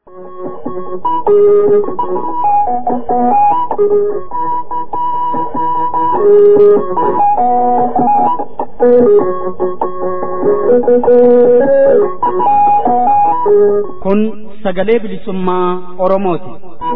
Kun sagalee bilisummaa Oromooti.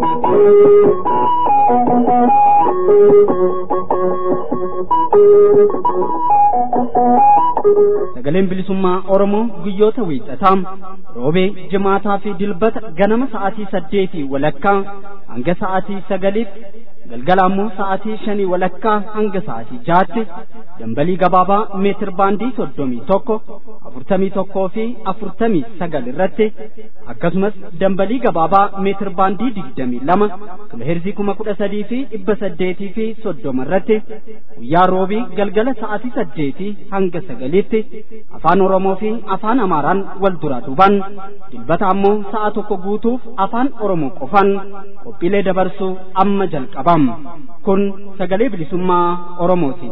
Sagaleen bilisummaa Oromoo guyyoota wiixataa roobee jimaataa fi dilbata ganama sa'aatii saddeetii walakkaa hanga sa'aatii sagaliitti galgala ammoo sa'aatii shanii walakkaa hanga sa'aatii jaatti dambalii gabaabaa meetir baandii soddomii tokko afurtamii tokkoo fi afurtamii sagal irratti akkasumas dambalii gabaabaa meetir baandii digdamii lama kiloheerzii kuma kudha sadii fi dhibba saddeetii fi soddoma irratti guyyaa roobii galgala sa'aatii saddeetii hanga sagaliitti afaan oromoo fi afaan amaaraan wal duraa duuban dilbata ammoo sa'a tokko guutuuf afaan oromoo qofan qophiilee dabarsuu amma jalqabam kun sagalee bilisummaa oromooti.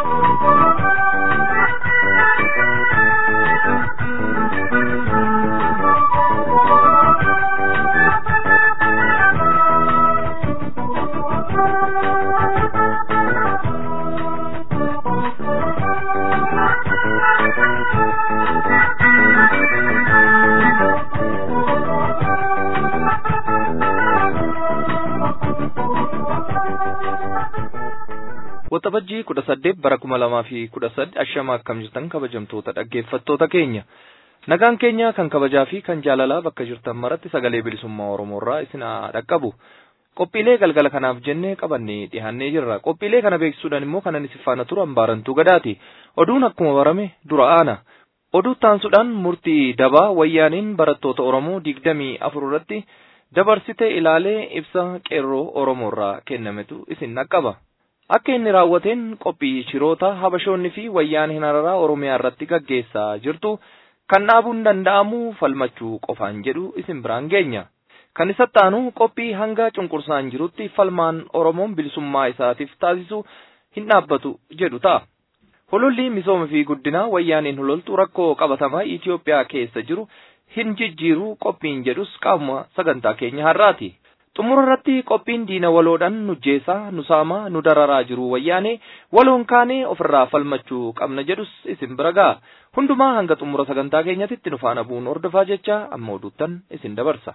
Waxabajjii kudha saddeet bara kuma lamaa fi kudha sadi ashama akkam jirtan kabajamtoota dhaggeeffattoota keenya. Nagaan keenya kan kabajaa fi kan jaalalaa bakka jirtan maratti sagalee bilisummaa Oromoorraa isin haa dhaqqabu. Qophiilee galgala kanaaf jennee qabannee dhiyaannee jirra. Qophiilee kana beeksisuudhaan immoo kanan isin faana turu hambaarantuu gadaati. Oduun akkuma barame dura aana. Oduu taansuudhaan murtii dabaa wayyaaniin barattoota Oromoo digdamii afur irratti dabarsite ilaalee ibsa qeerroo Oromoorraa kennametu isin dhaqqaba. Akka inni raawwateen qophii shiroota habashoonni fi wayyaaniin hararaa Oromiyaa irratti gaggeessaa jirtu kan dhaabuun danda'amu falmachuu qofaan jedhu isin biraan geenya. Kan isatti aanu qophii hanga cunqursaan jirutti falmaan Oromoon bilisummaa isaatiif taasisu hin dhaabbatu jedhu ta'a. Hololli misooma fi guddinaa wayyaaniin hololtu rakkoo qabatamaa Itoophiyaa keessa jiru hin jijjiiru qophiin jedhus qaama sagantaa keenya har'aati. xumura irratti qophiin diina waloodhaan nujjeessaa nu saamaa nu dararaa jiru wayyaanee waloon kaanee ofirraa falmachuu qabna jedhus isin bira ga'a hundumaa hanga xumura sagantaa keenyatti nu faana bu'uun hordofaa jecha amma oduuttan isin dabarsa.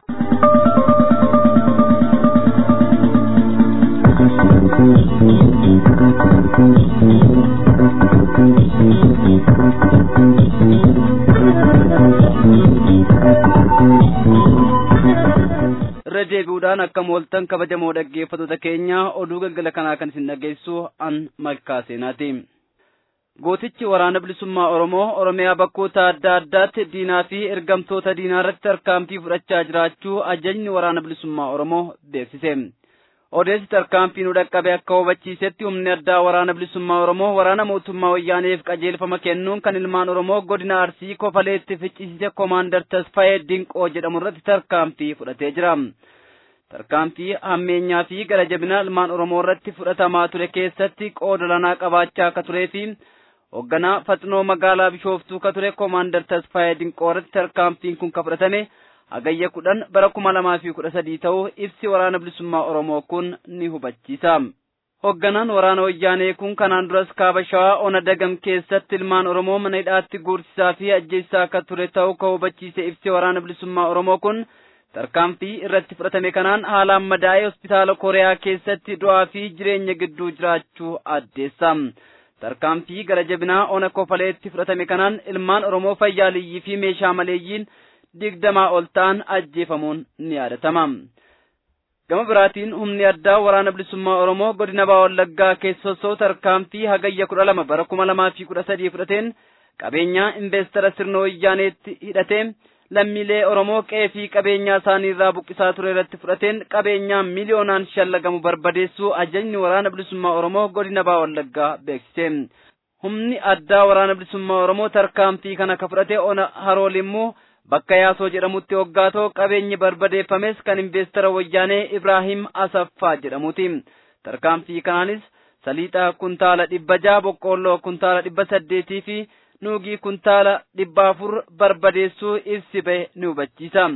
irra deebi'uudhaan akka mooltan kabajamoo dhaggeeffattoota keenya oduu galgala kanaa kan isin dhageessu an malkaa seenaati. Gootichi waraana bilisummaa Oromoo Oromiyaa bakkoota adda addaatti diinaa fi ergamtoota diinaa irratti tarkaanfii fudhachaa jiraachuu ajajni waraana bilisummaa Oromoo beeksise. Odeessi tarkaanfii nu dhaqqabe akka hubachiisetti humni addaa waraana bilisummaa Oromoo waraana mootummaa wayyaaneef qajeelfama kennuun kan ilmaan Oromoo godina Arsii kofaleetti ficcisiise koomaandar Tasfaayee Dinqoo jedhamu irratti tarkaanfii fudhatee jira. Tarkaanfii hammeenyaa fi gara jabina ilmaan Oromoo irratti fudhatamaa ture keessatti qooda olaanaa qabaachaa akka turee fi hoogganaa Faxinoo magaalaa Bishooftuu ka ture koomaandar Tasfaayee Dinqoo irratti tarkaanfiin kun ka fudhatame hagayya kudhan bara kuma lamaa fi kudha sadii ta'uu ibsi waraana bilisummaa Oromoo kun ni hubachiisa. Hoogganaan waraana wayyaanee kun kanaan duras kaaba shawaa ona dagam keessatti ilmaan Oromoo mana hidhaatti guursisaa fi ajjeessaa akka ture ta'uu ka hubachiise ibsi waraana bilisummaa Oromoo kun tarkaanfii irratti fudhatame kanaan haalaan madaa'ee hospitaala Kooriyaa keessatti du'aa fi jireenya gidduu jiraachuu addeessa. Tarkaanfii gara jabinaa ona kofaleetti fudhatame kanaan ilmaan Oromoo fayyaaliyyii fi meeshaa maleeyyiin digdamaa ol ta'an ajjeefamuun ni yaadatama. Gama biraatiin humni addaa waraana bilisummaa Oromoo godina Baha Wallaggaa keessa osoo tarkaanfii hagayya kudha lama bara kuma lamaa fi kudha sadii fudhateen qabeenyaa investara sirna wayyaaneetti hidhatee lammiilee Oromoo qe'ee fi qabeenyaa isaanii irraa buqqisaa ture irratti fudhateen qabeenyaa miliyoonaan shallagamu barbadeessuu ajajni waraana bilisummaa Oromoo godina Baha Wallaggaa beeksise. Humni addaa waraana bilisummaa Oromoo tarkaanfii kana ka fudhate ona harool immoo bakka yaasoo jedhamutti hoggaa ta'u qabeenyi barbadeeffames kan investara wayyaanee Ibraahim Asaffaa jedhamuti. Tarkaanfii kanaanis saliixa kuntaala dhibba jaha boqqoolloo kuntaala dhibba saddeetii fi nuugii kuntaala dhibba afur barbadeessuu ibsi bahe ni hubachiisa.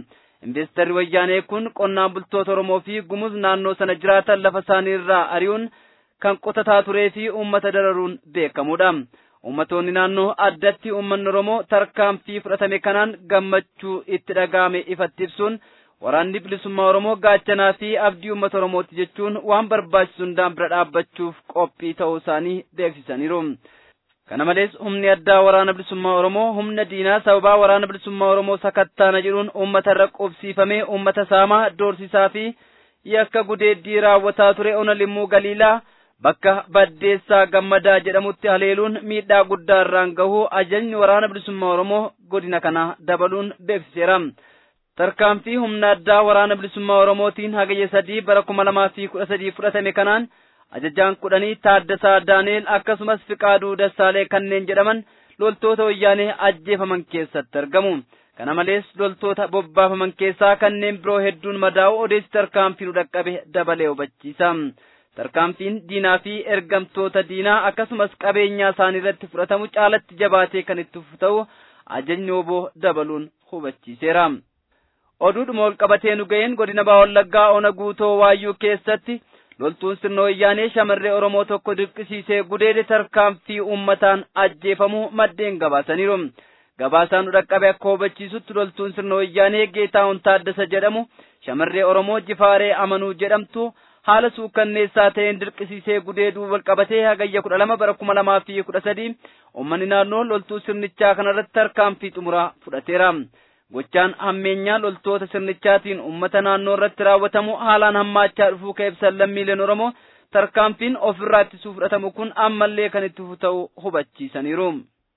Investarri wayyaanee kun qonnaan bultoota Oromoo fi gumuz naannoo sana jiraatan lafa isaanii irraa ari'uun kan qotataa turee fi uummata dararuun beekamudha. Uummattoonni naannoo addatti uummanni Oromoo tarkaanfii fudhatame kanaan gammachuu itti dhaga'ame ifatti ibsuun waraanni bilisummaa Oromoo gaachanaa fi abdii uummata Oromooti jechuun waan barbaachisu hundaan bira dhaabbachuuf qophii ta'uu isaanii beeksisaniiru. Kana malees humni addaa waraana bilisummaa Oromoo humna diinaa sababaa waraana bilisummaa Oromoo sakattaana jedhuun uummata irra qubsiifamee uummata saamaa doorsisaa fi yakka gudeeddii raawwataa ture ona limmuu galiilaa bakka baddeessaa gammadaa jedhamutti haleeluun miidhaa guddaa irraan gahuu ajajni waraana bilisummaa Oromoo godina kana dabaluun beeksiseera. Tarkaanfii humna addaa waraana bilisummaa Oromootiin hagayya sadii bara kuma lamaa fi kudha sadii fudhatame kanaan ajajaan kudhanii Taaddasaa Daaneel akkasumas Fiqaaduu Dassaalee kanneen jedhaman loltoota wayyaanee ajjeefaman keessatti argamu. Kana malees loltoota bobbaafaman keessaa kanneen biroo hedduun madaa'u odeessi tarkaanfii nu dhaqqabe dabalee hubachiisa. Tarkaanfiin diinaa fi ergamtoota diinaa akkasumas qabeenyaa isaanii irratti fudhatamu caalatti jabaatee kan itti fufu ta'u ajajni oboo dabaluun hubachiiseera. Oduudhuma ol qabatee nu ga'een godina Baawallaggaa ona guutoo waayyuu keessatti loltuun sirna wayyaanee shamarree Oromoo tokko dirqisiisee gudeede tarkaanfii uummataan ajjeefamuu maddeen gabaasaniiru. Gabaasaan nu dhaqqabe akka hubachiisutti loltuun sirna wayyaanee Geetaahun Taaddasa jedhamu shamarree Oromoo Jifaaree Amanuu jedhamtu haala suukkanneessaa ta'een dirqisiisee gudeeduu wal qabatee hagayya kudha lama bara kuma lamaa fi kudha sadii uummanni naannoo loltuu sirnichaa kanarratti tarkaanfii xumuraa fudhateera. Gochaan hammeenyaa loltoota sirnichaatiin uummata naannoo irratti raawwatamu haalaan hammaachaa dhufuu kan ibsan lammiileen Oromoo tarkaanfiin ofirraa ittisuu fudhatamu kun ammallee kan itti fufu ta'uu hubachiisaniiru.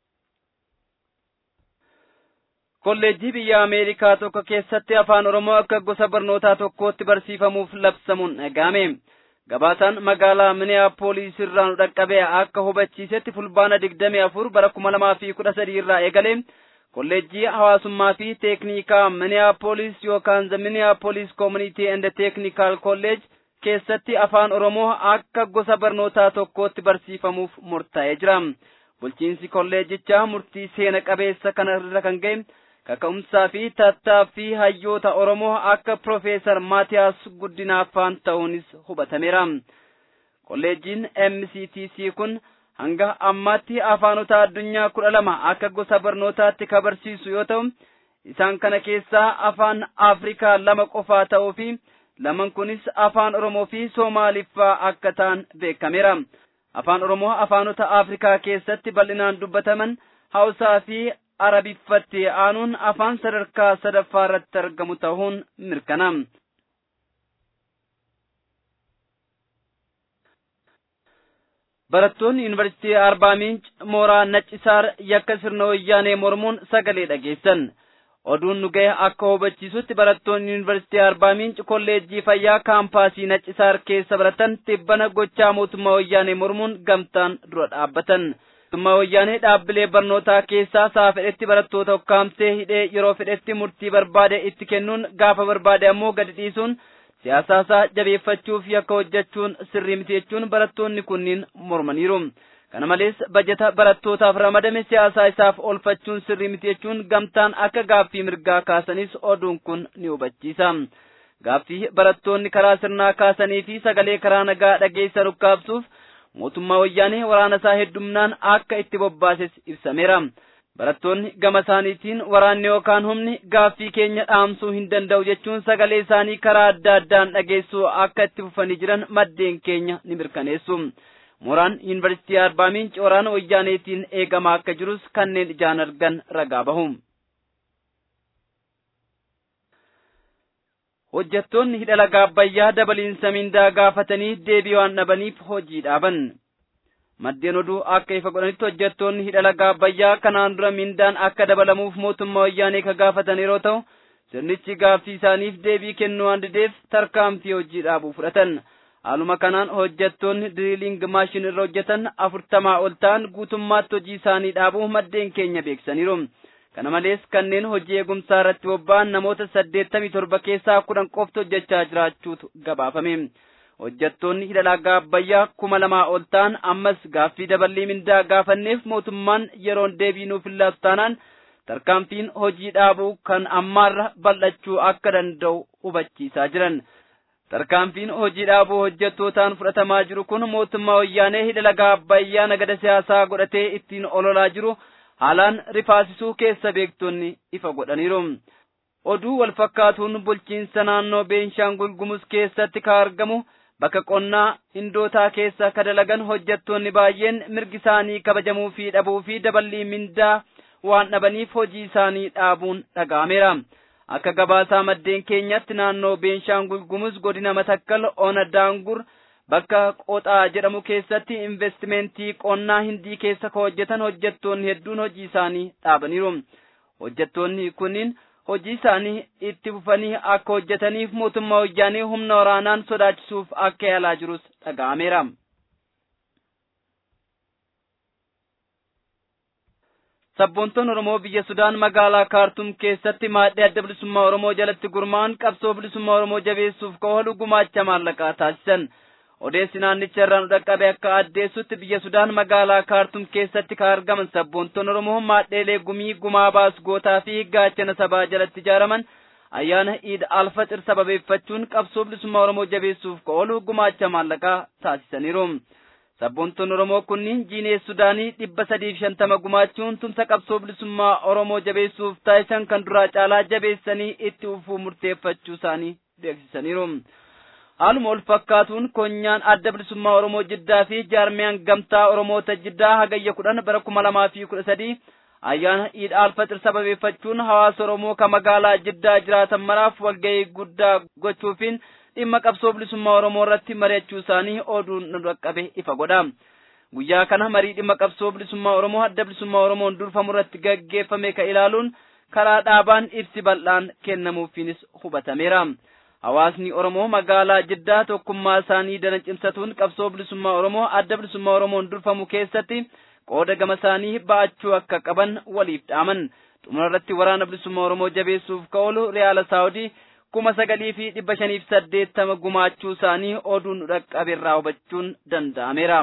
Kolleejjii biyya Ameerikaa tokko keessatti afaan Oromoo akka gosa barnootaa tokkootti barsiifamuuf labsamuun dhaga'ame. Gabaasaan magaalaa Minneapolis irraa nu dhaqqabe akka hubachiisetti fulbaana digdamii afur bara kuma lamaa fi kudha sadii irraa eegalee kolleejjii hawaasummaa fi teeknikaa Minneapolis yookaan the Minneapolis Community and Technical College keessatti afaan Oromoo akka gosa barnootaa tokkootti barsiifamuuf murtaa'ee jira. Bulchiinsi kolleejichaa murtii seena qabeessa kana irra kan ga'e kaka'umsaa fi tattaaffii hayyoota Oromoo akka Profeesar Maatiyaas Guddinaaffaan ta'uunis hubatameera. Kolleejiin MCTC kun hanga ammaatti afaanota addunyaa kudha lama akka gosa barnootaatti kan barsiisu yoo ta'u isaan kana keessaa afaan Afrikaa lama qofaa ta'uu fi laman kunis afaan Oromoo fi Soomaaliffaa akka ta'an beekameera. Afaan Oromoo afaanota Afrikaa keessatti bal'inaan dubbataman Hausaa fi Arabiffatti aanuun afaan sadarkaa sadaffaa irratti argamu ta'uun mirkanaa'e. Barattoonni Yuunivarsiitii Arbaa Miinc mooraa Naccisaar yakka sirna wayyaanee mormuun sagalee dhageessan. Oduun nu ga'e akka hubachiisutti barattoonni Yuunivarsiitii Arbaa Miinc kolleejjii fayyaa kaampaasii Naccisaar keessa baratan tibbana gochaa mootummaa wayyaanee mormuun gamtaan dura dhaabbatan. Mootummaa wayyaanee dhaabbilee barnootaa keessaa sa'a fedhetti barattoota ukkaamsee hidhee yeroo fedhetti murtii barbaade itti kennuun gaafa barbaade ammoo gadi dhiisuun siyaasaasaa jabeeffachuuf yakka hojjechuun sirrii miti jechuun barattoonni kunniin mormaniiru. Kana malees bajeta barattootaaf ramadame siyaasaa isaaf oolfachuun sirrii miti jechuun gamtaan akka gaaffii mirgaa kaasanis oduun kun ni hubachiisa. Gaaffii barattoonni karaa sirnaa kaasanii fi sagalee karaa nagaa dhageessan ukkaabsuuf mootummaa wayyaanee waraana isaa heddumnaan akka itti bobbaases ibsameera. Barattoonni gama isaaniitiin waraanni yookaan humni gaaffii keenya dhaamsuu hin danda'u jechuun sagalee isaanii karaa adda addaan dhageessuu akka itti fufanii jiran maddeen keenya ni mirkaneessu. Mooraan Yuunivarsiitii Arbaa Miinci waraana wayyaaneetiin eegamaa akka jirus kanneen ijaan argan ragaa bahu. Hojjettoonni hidha laga Abbayyaa dabaliinsa mindaa gaafatanii deebii waan dhabaniif hojii dhaaban. Maddeen oduu akka ifa godhanitti hojjettoonni hidha laga Abbayyaa kanaan dura mindaan akka dabalamuuf mootummaa wayyaanee ka gaafatan yeroo ta'u sirnichi gaaffii isaaniif deebii kennuu waan dideef tarkaanfii hojii dhaabuu fudhatan. Haaluma kanaan hojjettoonni diriiliing maashin irra hojjetan afurtamaa ol ta'an guutummaatti hojii isaanii dhaabuu maddeen keenya beeksaniiru. Kana malees kanneen hojii eegumsaa irratti bobba'an namoota saddeettamii torba keessaa kudhan qofti hojjechaa jiraachuutu gabaafame. hojjettoonni hidha laga abbayyaa kuma lamaa ol ta'an ammas gaaffii daballii mindaa gaafanneef mootummaan yeroon deebii nuuf hin laatu taanaan tarkaanfiin hojii dhaabuu kan ammaarra bal'achuu akka danda'u hubachiisaa jiran. Tarkaanfiin hojii dhaabuu hojjettootaan fudhatamaa jiru kun mootummaa wayyaanee hidha laga Abbayyaa nagada siyaasaa godhatee ittiin ololaa jiru haalaan rifaasisuu keessa beektonni ifa godhaniiru. Oduu wal fakkaatuun bulchiinsa naannoo Beenshaangul Gumuz keessatti ka argamu bakka qonnaa indootaa keessa ka dalagan hojjettoonni baay'een mirgi isaanii kabajamuu fi dhabuu fi daballii mindaa waan dhabaniif hojii isaanii dhaabuun dhaga'ameera. Akka gabaasaa maddeen keenyatti naannoo Beenshaangul Gumuz godina Matakkal Ona Daangur bakka Qoxaa jedhamu keessatti investimentii qonnaa hindii keessa ka hojjetan hojjettoonni hedduun hojii isaanii dhaabaniiru. Hojjettoonni kunniin hojii isaanii itti fufanii akka hojjetaniif mootummaa wayyaanee humna waraanaan sodaachisuuf akka yaalaa jirus dhaga'ameera. Sabboontoon Oromoo biyya Sudaan magaalaa Kaartum keessatti maadhee adda bilisummaa Oromoo jalatti gurmaa'an qabsoo bilisummaa Oromoo jabeessuuf ka oolu gumaacha maallaqaa taasisan. Odeessi naannicha irraa nu dhaqqabe akka addeessutti biyya Sudaan magaalaa Kaartum keessatti ka argaman sabboontoon Oromoo maadheelee gumii gumaa baasgootaa fi gaachana sabaa jalatti ijaaraman ayyaana Iid Alfaxir sababeeffachuun qabsoo bilisummaa Oromoo jabeessuuf ka oolu gumaacha maallaqaa taasisaniiru. Sabboontoon Oromoo kunniin jiinee Sudaanii dhibba sadiif shantama gumaachuun tumsa qabsoo bilisummaa Oromoo jabeessuuf taasisan kan duraa caalaa jabeessanii itti fufuu murteeffachuu isaanii beeksisaniiru. Haaluma wal fakkaatuun konyaan adda bilisummaa Oromoo Jiddaa fi jaarmiyaan gamtaa Oromoota Jiddaa hagayya kudhan bara kuma lamaa fi kudha sadii ayyaana Iid Alfaxir sababeeffachuun hawaasa Oromoo ka magaalaa Jiddaa jiraatan maraaf walgahii guddaa gochuufiin dhimma qabsoo bilisummaa Oromoo irratti mari'achuu isaanii oduun nu dhaqqabe ifa godha. Guyyaa kana marii dhimma qabsoo bilisummaa Oromoo adda bilisummaa Oromoon durfamu irratti gaggeeffame ka ilaaluun karaa dhaabaan ibsi bal'aan kennamuufiinis hubatameera. Hawaasni Oromoo magaalaa Jiddaa tokkummaa isaanii dana cimsatuun qabsoo bilisummaa Oromoo adda bilisummaa Oromoon durfamu keessatti qooda gama isaanii ba'achuu akka qaban waliif dhaaman. Xumura irratti waraana bilisummaa Oromoo jabeessuuf ka oolu Riyaala Saawudii kuma sagalii fi dhibba shaniif saddeettama gumaachuu isaanii oduun dhaqqabe irraa hubachuun danda'ameera.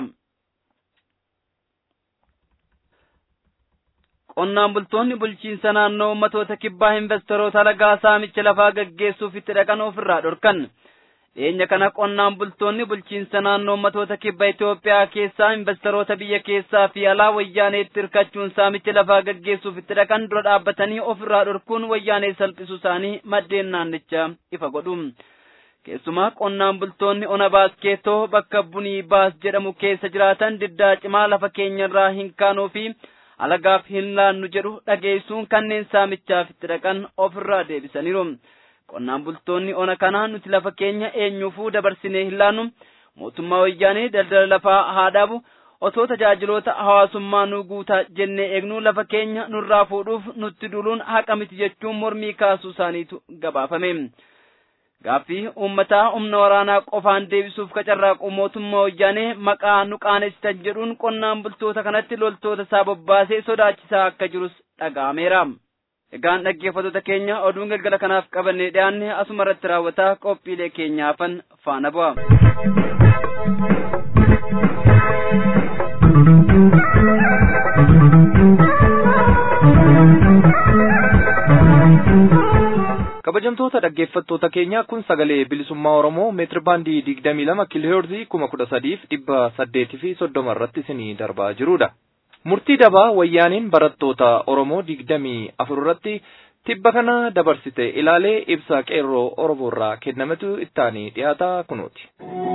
Qonnaan bultoonni bulchiinsa naannoo ummatoota kibbaa investoroota lagaa saamicha lafaa gaggeessuuf itti dhaqan ofirraa dhorkan. Dhiyeenya kana qonnaan bultoonni bulchiinsa naannoo ummatoota kibba Itoophiyaa keessaa investoroota biyya keessaa fi alaa wayyaaneetti hirkachuun saamicha lafaa gaggeessuuf itti dhaqan dura dhaabbatanii ofirraa dhorkuun wayyaanee salphisuu isaanii maddeen naannichaa ifa godhu. Keessumaa qonnaan bultoonni ona baaskeetoo bakka bunii baas jedhamu keessa jiraatan diddaa cimaa lafa keenyarraa hin kaanuu fi alagaaf hin laannu jedhu dhageessuun kanneen saamichaaf itti dhaqan ofirraa deebisaniiru. Qonnaan bultoonni ona kanaa nuti lafa keenya eenyuufuu dabarsinee hin laannu mootummaa wayyaanee daldala lafaa haa dhaabu otoo tajaajiloota hawaasummaa nu guutaa jennee eegnuu lafa keenya nurraa fuudhuuf nutti duluun haqa miti jechuun mormii kaasuu isaaniitu gabaafame. Gaaffii uummataa humna waraanaa qofaan deebisuuf qacarraaquu mootummaa wayyaanee maqaa nu qaanessitan jedhuun qonnaan bultoota kanatti loltoota isaa bobbaasee sodaachisaa akka jirus dhaga'ameera. Egaan dhaggeeffattoota keenya oduun galgala kanaaf qabannee dhiyaanne asuma irratti raawwataa qophiilee keenyaafan faana bu'a. kabajamtoota dhaggeeffattoota keenya kun sagalee bilisummaa oromoo meetiri baandii digdamii lama kiilooheerzii kuma kudha sadiif dhibba saddeetii fi soddoma irratti isinii darbaa jirudha. Murtii dabaa wayyaaniin barattoota oromoo digdamii afur irratti tibba kana dabarsite ilaalee ibsa qeerroo oromoo irraa kennametu ittaanii dhiyaata kunuuti.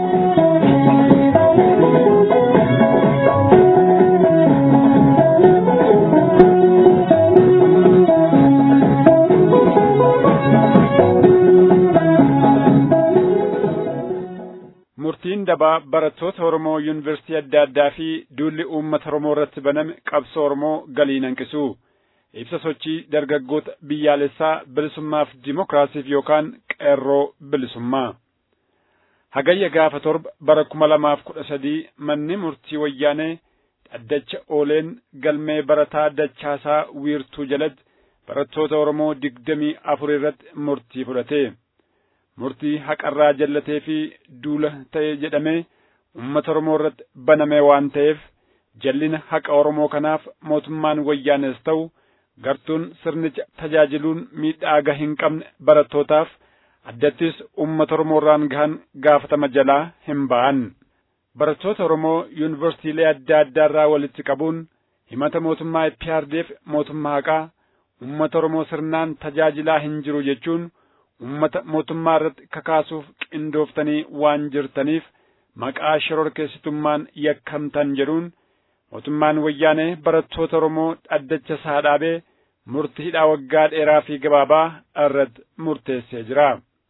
murtiin dabaa barattoota Oromoo yuunivarsiitii adda addaa fi duulli uummata Oromoo irratti baname qabsoo Oromoo galii hanqisu. Ibsa sochii dargaggoota biyyaalessaa bilisummaaf dimokiraasiif yookaan qeerroo bilisummaa. Hagayya gaafa torba bara kuma lamaaf kudha sadii manni murtii wayyaanee dhaddacha ooleen galmee barataa dachaasaa wiirtuu jalatti barattoota Oromoo digdamii afur irratti murtii fudhate. murtii haqarraa jallatee fi duula ta'e jedhamee uummata Oromoo irratti baname waan ta'eef jallina haqa Oromoo kanaaf mootummaan wayyaanes ta'u gartuun sirnicha tajaajiluun miidhaa gaha hin qabne barattootaaf addattis uummata Oromoorraan gahan gaafatama jalaa hin ba'an. Barattoota Oromoo yuunivarsiitiilee adda addaarraa walitti qabuun himata mootummaa IPRDF mootummaa haqaa uummata Oromoo sirnaan tajaajilaa hin jiru jechuun uummata mootummaa irratti kakaasuuf qindooftanii waan jirtaniif maqaa shororkeessitummaan yakkamtan jedhuun mootummaan wayyaanee barattoota Oromoo dhaddacha isaa dhaabee murtii hidhaa waggaa dheeraa fi gabaabaa irratti murteessee jira.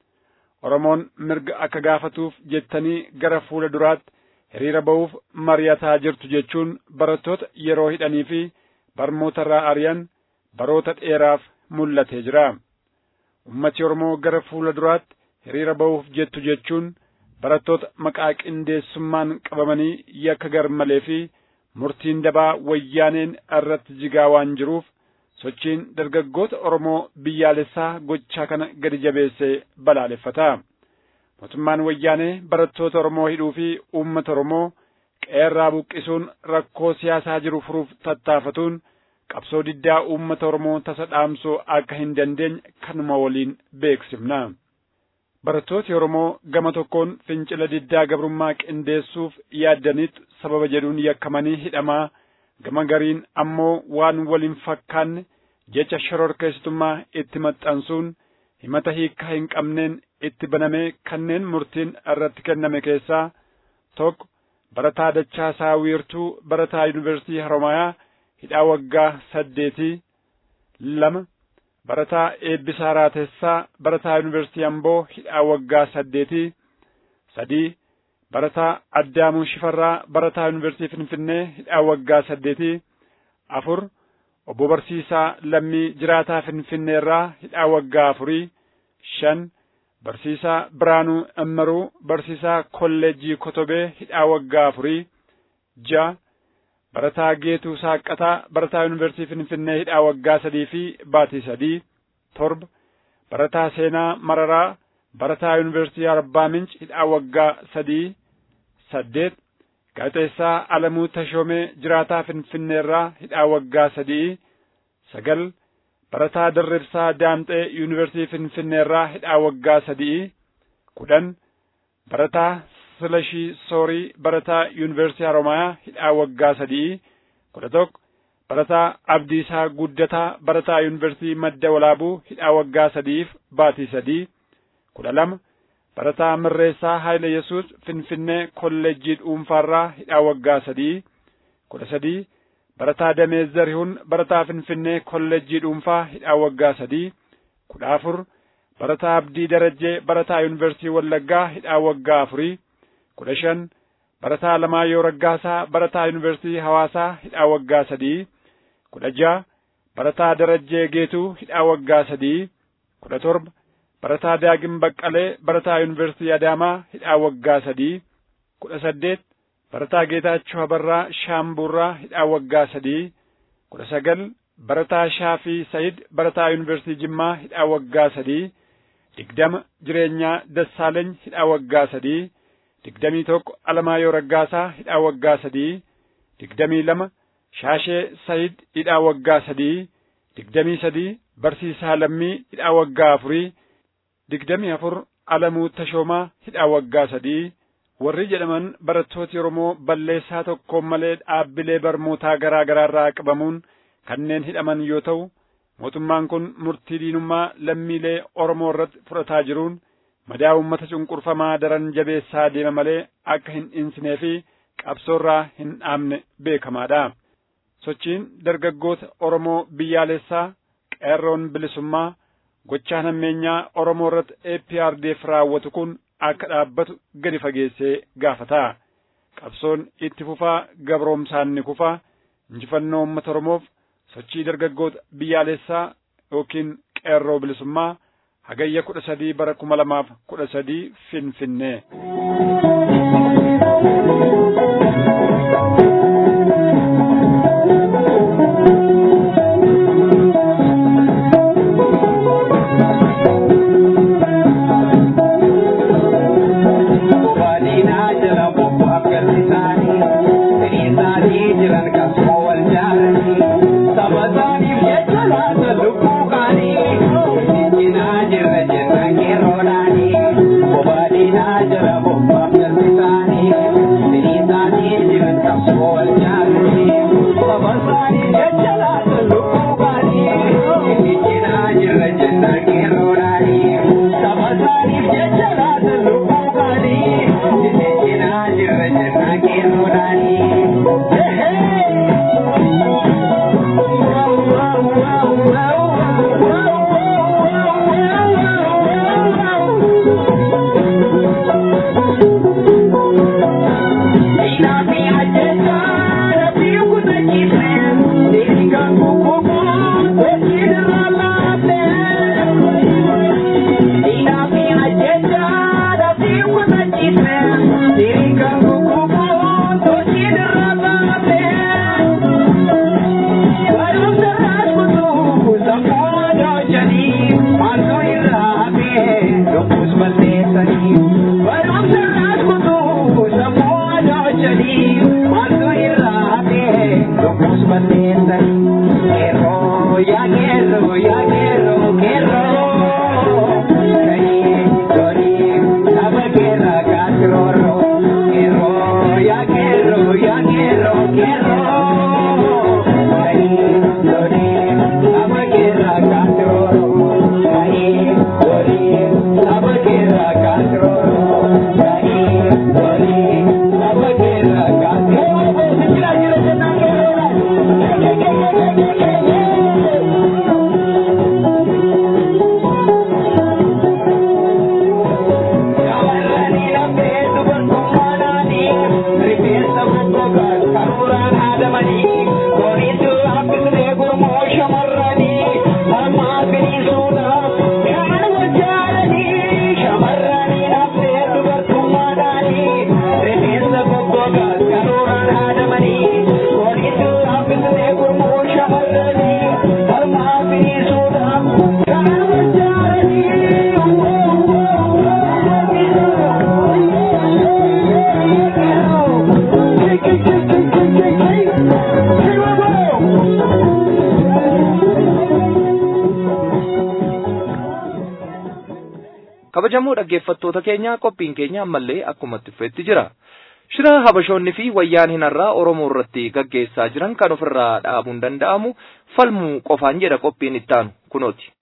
Oromoon mirga akka gaafatuuf jettanii gara fuula duraatti hiriira ba'uuf mari'ataa jirtu jechuun barattoota yeroo hidhanii fi barmoota irraa ari'an baroota dheeraaf mul'atee jira. Ummati Oromoo gara fuula duraatti hiriira ba'uuf jettu jechuun barattoota maqaa qindeessummaan qabamanii yakka garmalee fi murtiin dabaa wayyaaneen irratti jigaa waan jiruuf sochiin dargaggoota Oromoo biyyaalessaa gochaa kana gadi jabeessee balaaleffata. Mootummaan wayyaanee barattoota Oromoo hidhuu fi uummata Oromoo qeerraa buqqisuun rakkoo siyaasaa jiru furuuf tattaafatuun qabsoo diddaa uummata Oromoo tasa dhaamsuu akka hin dandeenye kanuma waliin beeksifna. Barattooti Oromoo gama tokkoon fincila diddaa gabrummaa qindeessuuf yaaddanitti sababa jedhuun yakkamanii hidhamaa gama gariin ammoo waan waliin fakkaanne jecha shororkeessitummaa itti maxxansuun himata hiikkaa hin qabneen itti banamee kanneen murtiin irratti kenname keessaa tokko barataa Dachaasaa Wiirtuu barataa Yuunivarsiitii Haroomayaa hidhaa waggaa saddeetii lama barataa Eebbisaa Raatessaa barataa Yuunivarsiitii Amboo hidhaa waggaa saddeetii sadii barataa Addaamuu Shifarraa barataa Yuunivarsiitii Finfinnee hidhaa waggaa saddeetii afur obbo Barsiisaa Lammii Jiraataa Finfinnee irraa hidhaa waggaa afurii shan Barsiisaa Biraanuu Ammaruu Barsiisaa Kolleejjii Kotobee hidhaa waggaa afurii ja'a barataa Geetuu Saaqqataa barataa Yuunivarsiitii Finfinnee hidhaa waggaa sadii fi baatii sadii torba barataa Seenaa Mararaa barataa Yuunivarsiitii Arbaa Minch hidhaa waggaa sadii saddeet gaazexeessaa Alamuu Tashoomee jiraataa Finfinneerraa hidhaa waggaa sadii sagal barataa Dirribsaa Daamxee Yuunivarsiitii Finfinneerraa hidhaa waggaa sadii kudhan barataa Silashii Soorii barataa Yuunivarsiitii Haroomayaa hidhaa waggaa sadii kudha tokko barataa Abdiisaa Guddataa barataa Yuunivarsiitii Madda Walaabuu hidhaa waggaa sadiif baatii sadii kudha lama barataa Mirreessaa Haayile Yesuus Finfinnee kolleejjii dhuunfaarraa hidhaa waggaa sadii kudha sadii barataa Damee Zarihuun barataa Finfinnee kolleejjii dhuunfaa hidhaa waggaa sadii kudha afur barataa Abdii Darajjee barataa Yuunivarsiitii Wallaggaa hidhaa waggaa afurii kudha shan barataa Alamaayyoo Raggaasaa barataa Yuunivarsiitii Hawaasaa hidhaa waggaa sadii kudha ja'a barataa Darajjee Geetuu hidhaa waggaa sadii kudha torba barataa Daagim Baqqalee barataa Yuunivarsiitii Adaamaa hidhaa waggaa sadii kudha saddeet barataa Geetaachoo Habarraa Shaambuurraa hidhaa waggaa sadii kudha sagal barataa Shaafii Sayid barataa Yuunivarsiitii Jimmaa hidhaa waggaa sadii digdama jireenyaa Dassaaleeny hidhaa waggaa sadii digdamii tokko Alamaayyoo Raggaasaa hidhaa waggaa sadii digdamii lama Shaashee Sayid hidhaa waggaa sadii digdamii sadii Barsiisaa Lammii hidhaa waggaa afurii digdamii afur Alamuu Tashoomaa hidhaa waggaa sadii warri jedhaman barattooti Oromoo balleessaa tokkoon malee dhaabbilee barnootaa garaa garaarraa qabamuun kanneen hidhaman yoo ta'u mootummaan kun murtii diinummaa lammiilee Oromoo irratti fudhataa jiruun madaa uummata cunqurfamaa daran jabeessaa deema malee akka hin dhinsinee fi qabsoorraa hin dhaabne beekamaadha. Sochiin dargaggoota Oromoo biyyaalessaa qeerroon bilisummaa gochaan hammeenyaa Oromoo irratti APRDF raawwatu kun akka dhaabbatu gadi fageessee gaafata. Qabsoon itti fufaa gabroomsaan ni kufa injifannoo uummata Oromoof sochii dargaggoota biyyaalessaa yookiin qeerroo bilisummaa hagayya kudha sadii bara kuma lamaaf kudha sadii finfinnee. jiran kan wal jaalani saba isaaniif jecha kabajamoo dhaggeeffattoota keenya qophiin keenya ammallee akkuma itti fufetti jira. Shira habashoonni fi wayyaan hinarraa Oromoo irratti gaggeessaa jiran kan ofirraa dhaabuun danda'amu falmuu qofaan jedha qophiin ittaanu kunooti.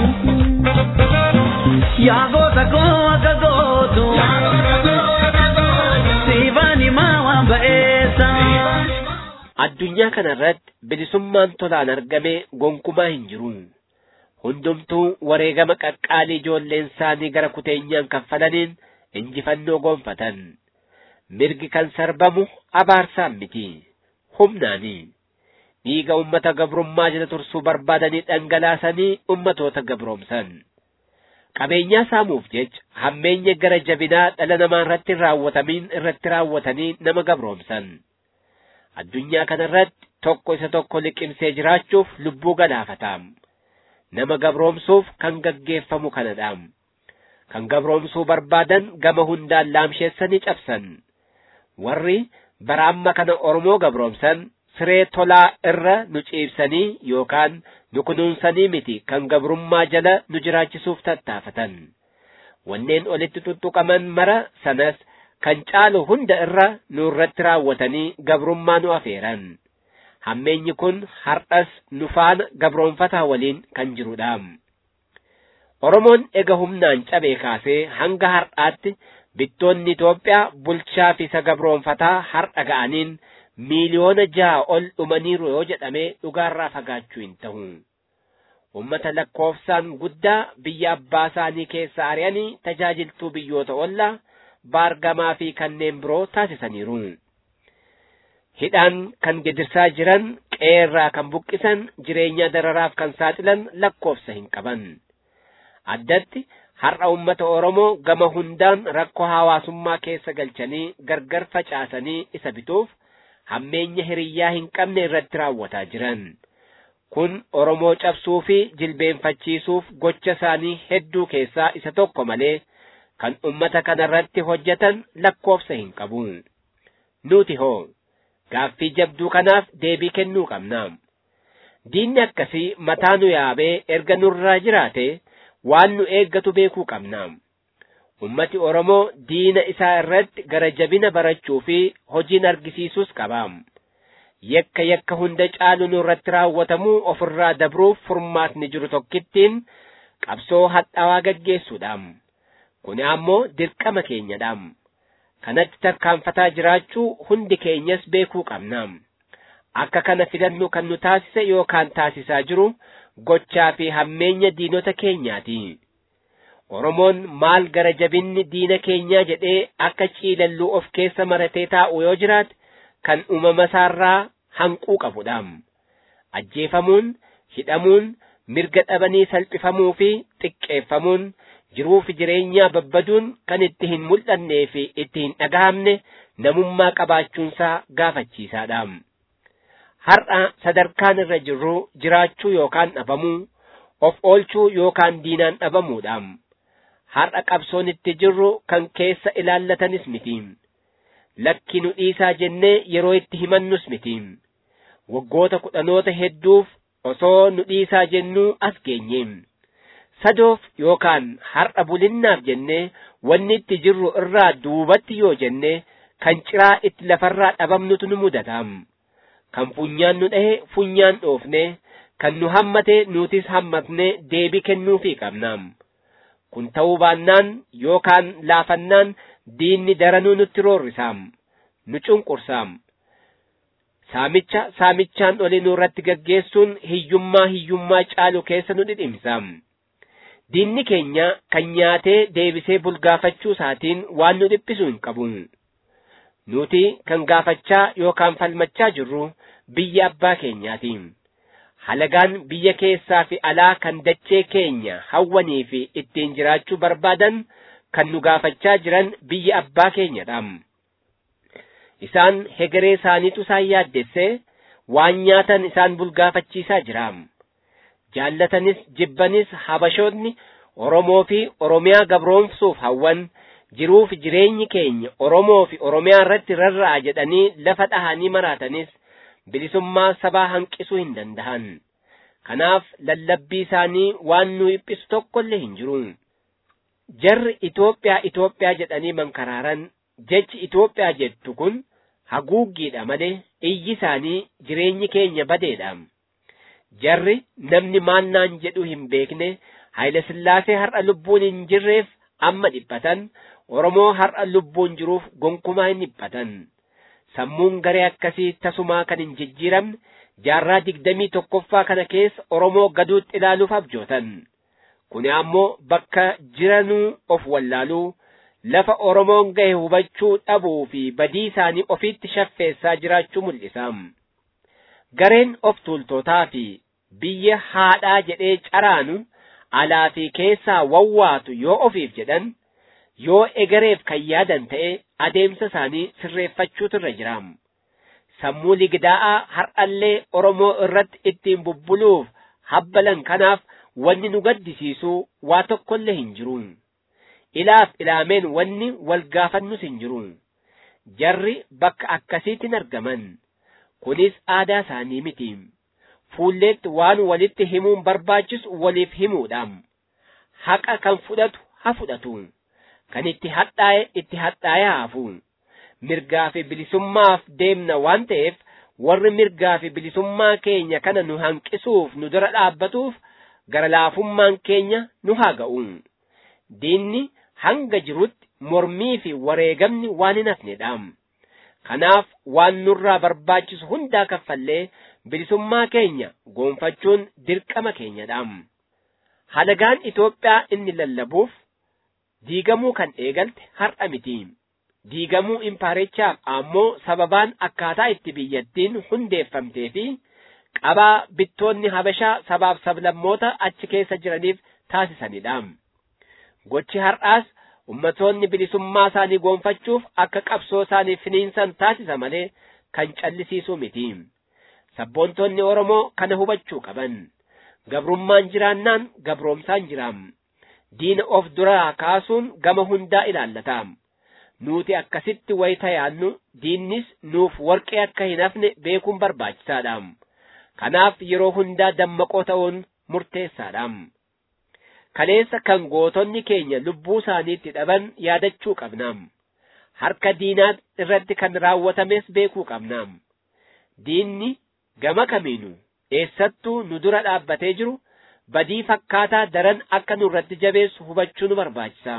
Yaa goota koo akka gootu. Siifani maa waan ba'eessa. Addunyaa kanarratti bilisummaan tolaan argame gonkumaa hin jiru. Hundumtuu wareegama qaqqaalii ijoolleen isaanii gara kuteenyaan kaffalaniin injifannoo gonfatan. Mirgi kan sarbamu abaarsaan miti. Humnaani. Dhiiga ummata gabrummaa jala tursuu barbaadanii dhangalaasanii ummatoota gabroomsan. Qabeenyaa saamuuf jecha hammeenya gara jabinaa dhala namaa irratti raawwatamiin irratti raawwatanii nama gabroomsan. Addunyaa kanarratti tokko isa tokko liqimsee jiraachuuf lubbuu galaafata. Nama gabroomsuuf kan gaggeeffamu kanadha. Kan gabroomsuu barbaadan gama hundaan laamsheessanii cabsan. Warri bara amma kana Oromoo gabroomsan siree tolaa irra nu ciibsanii yookaan nu kunuunsanii miti kan gabrummaa jala nu jiraachisuuf tattaafatan. Wanneen olitti tuttuqaman mara sanas kan caalu hunda irra nu irratti raawwatanii gabrummaa nu afeeran. Hammeenyi kun har'as nu faana gabroonfataa waliin kan jirudha. Oromoon ega humnaan cabee kaasee hanga har'aatti bittoonni Itoophiyaa bulchaa fi isa gabroonfataa har'a ga'aniin miiliyoona ja'a ol dhumaniiru yoo jedhamee dhugaarraa fagaachuu hin ta'u. Uummata lakkoofsaan guddaa biyya abbaa isaanii keessa ari'anii tajaajiltuu biyyoota ollaa baargamaa fi kanneen biroo taasisaniiru. Hidhaan kan gidirsaa jiran qeerraa kan buqqisan jireenya dararaaf kan saaxilan lakkoofsa hin qaban. Addatti har'a uummata Oromoo gama hundaan rakkoo hawaasummaa keessa galchanii gargar facaasanii isa bituuf hammeenya hiriyyaa hin qabne irratti raawwataa jiran. Kun Oromoo cabsuu fi jilbeenfachiisuuf gocha isaanii hedduu keessaa isa tokko malee kan ummata kanarratti hojjetan lakkoofsa hin qabu. Nuti hoo gaaffii jabduu kanaaf deebii kennuu qabna. Diinni akkasii mataa nu yaabee erga nurraa jiraate waan nu eeggatu beekuu qabna. Ummati Oromoo diina isaa irratti gara jabina barachuu fi hojiin argisiisuus qaba. Yakka yakka hunda caalu nu irratti raawwatamuu ofirraa dabruuf furmaatni jiru tokkittiin qabsoo hadhaawaa gaggeessuudha. Kuni ammoo dirqama keenyadha. Kanatti tarkaanfataa jiraachuu hundi keenyas beekuu qabna. Akka kana filannu kan nu taasise yookaan taasisaa jiru gochaa fi hammeenya diinota keenyaati. Oromoon maal gara jabinni diina keenyaa jedhee akka ciilalluu of keessa maratee taa'u yoo jiraate kan uumama isaarraa hanquu qabudha. Ajjeefamuun, hidhamuun, mirga dhabanii salphifamuu fi xiqqeeffamuun jiruu fi jireenyaa babbaduun kan itti hin mul'annee fi itti hin dhagahamne namummaa qabaachuunsaa gaafachiisaadha. Har'a sadarkaan irra jirru jiraachuu yookaan dhabamuu, of oolchuu yookaan diinaan dhabamuudha. Har'a qabsoon itti jirru kan keessa ilaallatanis miti. Lakki nu dhiisaa jennee yeroo itti himannus miti. Waggoota kudhanoota hedduuf osoo nu dhiisaa jennuu as geenye. Sadoof yookaan har'a bulinnaaf jennee wanni itti jirru irraa duubatti yoo jenne kan ciraa itti lafarraa dhabamnutu nu mudata. Kan funyaan nu dhahe funyaan dhoofne, kan nu hammate nutis hammatne deebii kennuufii qabna. Kun ta'uu baannaan yookaan laafannaan diinni daranuu nutti roorrisaam, nu cunqursaam. Saamicha saamichaan olii nurratti gaggeessuun hiyyummaa hiyyummaa caalu keessa nu dhidhimsaam. Diinni keenya kan nyaatee deebisee bulgaafachuu isaatiin waan nu dhiphisu hin qabu. Nuti kan gaafachaa yookaan falmachaa jirru biyya abbaa keenyaati. Halagaan biyya keessaa fi alaa kan dachee keenya hawwanii fi ittiin jiraachuu barbaadan kan nu gaafachaa jiran biyya abbaa keenyadha. Isaan hegeree isaaniitu isaan yaaddessee waan nyaatan isaan bulgaafachiisaa jira. Jaallatanis jibbanis habashoonni Oromoo fi Oromiyaa gabroomsuuf hawwan jiruu fi jireenyi keenya Oromoo fi Oromiyaa irratti rarra'a jedhanii lafa dhahanii maraatanis bilisummaa sabaa hanqisuu hin danda'an. Kanaaf lallabbii isaanii waan nu dhiphisu tokkollee hin jiru. jarri Itoophiyaa Itoophiyaa jedhanii mankaraaran jechi Itoophiyaa jettu kun haguuggiidha malee iyyi isaanii jireenyi keenya badeedha. Jarri namni maannaan jedhu hin beekne Haayile Sillaasee har'a lubbuun hin jirreef amma dhiphatan Oromoo har'a lubbuun jiruuf gonkumaa hin dhiphatan. Sammuun garee akkasii tasumaa kan hin jijjiiramne jaarraa digdamii tokkoffaa kana keessa Oromoo gaduutti ilaaluuf abjootan. Kuni ammoo bakka jiranuu of wallaaluu lafa Oromoon gahe hubachuu dhabuu fi badii isaanii ofiitti shaffeessaa jiraachuu mul'isa. Gareen of tuultotaa fi biyya haadhaa jedhee caraanu alaa fi keessaa wawwaatu yoo ofiif jedhan yoo egereef kan yaadan ta'e adeemsa isaanii sirreeffachuutu irra jira. Sammuu ligidaa'aa har'allee Oromoo irratti ittiin bubbuluuf habbalan kanaaf wanni nu gaddisiisu waa tokkollee hin jiru. Ilaaf ilaameen wanni wal gaafannus hin jiru. Jarri bakka akkasiitti hin argaman. Kunis aadaa isaanii miti. Fuulleetti waan walitti himuun barbaachisu waliif himuudha. Haqa kan fudhatu haa fudhatu. Kan itti hadhaa'e itti hadhaa'e haafu. Mirgaa fi bilisummaaf deemna waan ta'eef warri mirgaa fi bilisummaa keenya kana nu hanqisuuf nu dura dhaabbatuuf gara laafummaan keenya nu haa ga'u. Diinni hanga jirutti mormii fi wareegamni waan hin hafnedha. Kanaaf waan nurraa barbaachisu hundaa kaffallee bilisummaa keenya goonfachuun dirqama keenyadha. Halagaan Itoophiyaa inni lallabuuf diigamuu kan eegalte har'a miti. Diigamuu impaarichaaf ammoo sababaan akkaataa itti biyyattiin hundeeffamtee fi qabaa bittoonni Habashaa sabaaf sablammoota achi keessa jiraniif taasisanidha. Gochi har'aas ummatoonni bilisummaa isaanii goonfachuuf akka qabsoo isaanii finiinsan taasisa malee kan callisiisu miti. Sabboontonni Oromoo kana hubachuu qaban. Gabrummaan jiraannaan gabroomsaan jiraam. Diina of duraa kaasuun gama hundaa ilaallata. Nuti akkasitti wayita yaannu diinnis nuuf warqee akka hin hafne beekuun barbaachisaadha. Kanaaf yeroo hundaa dammaqoo ta'uun murteessaadha. Kaleessa kan gootonni keenya lubbuu isaaniitti dhaban yaadachuu qabna. Harka diinaa irratti kan raawwatames beekuu qabna. Diinni gama kamiinu eessattuu nu dura dhaabbatee jiru badii fakkaataa daran akka nu irratti jabeessu hubachuu nu barbaachisa.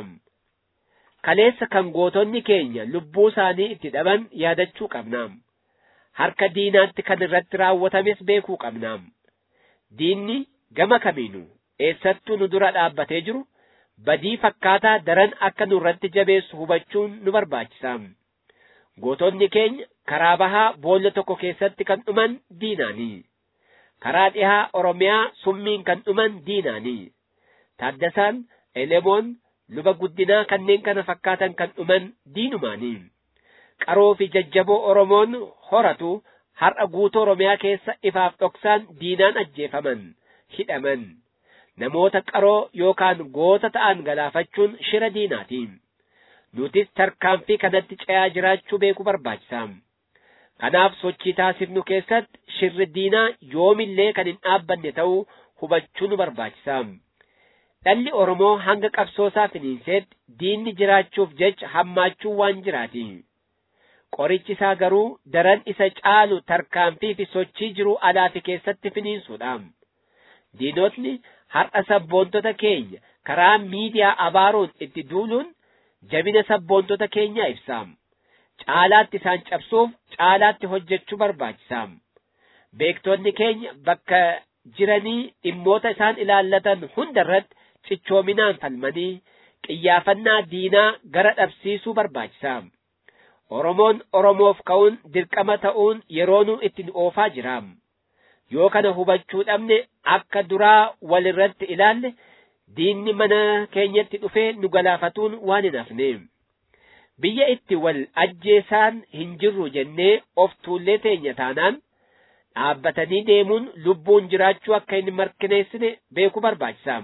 Kaleessa kan gootonni keenya lubbuu isaanii itti dhaban yaadachuu qabna. Harka diinaatti kan irratti raawwatames beekuu qabna. Diinni gama kamiinu eessattuu nu dura dhaabbatee jiru badii fakkaataa daran akka nu irratti jabeessu hubachuun nu barbaachisa. Gootonni keenya karaa bahaa boolla tokko keessatti kan dhuman diinaanii. Karaa dhihaa Oromiyaa summiin kan dhuman diinaanii. Taaddasaan, Elemoon, luba guddinaa kanneen kana fakkaatan kan dhuman diinumaanii. Qaroo fi jajjaboo Oromoon horatu har'a guutuu Oromiyaa keessa ifaaf dhoksaan diinaan ajjeefaman, hidhaman. Namoota qaroo yookaan goota ta'an galaafachuun shira diinaati. Nutis tarkaanfii kanatti ce'aa jiraachuu beekuu barbaachisa. Kanaaf sochii taasifnu keessatti shirri diinaa yoomillee kan hin dhaabbanne ta'uu hubachuu nu barbaachisa. Dhalli Oromoo hanga qabsoosaa finiinseetti diinni jiraachuuf jecha hammaachuu waan jiraati. Qorichi isaa garuu daran isa caalu tarkaanfii fi sochii jiruu alaa fi keessatti finiinsuudha. Diinotni har'a sabboontota keenya karaa miidiyaa abaaruun itti duuluun jabina sabboontota keenyaa ibsa. Caalaatti isaan cabsuuf caalaatti hojjechuu barbaachisa. Beektonni keenya bakka jiranii dhimmoota isaan ilaallatan hunda irratti cichoominaan falmanii qiyyaafannaa diinaa gara dhabsiisuu barbaachisa. Oromoon Oromoof ka'uun dirqama ta'uun yeroonuu itti oofaa jira. Yoo kana hubachuu dhabne akka duraa wal irratti ilaalle diinni mana keenyatti dhufee nu galaafatuun waan hin hafne. Biyya itti wal ajjeesaan hin jirru jennee of tuullee teenya taanaan dhaabbatanii deemuun lubbuun jiraachuu akka hin mirkaneessine beekuu barbaachisa.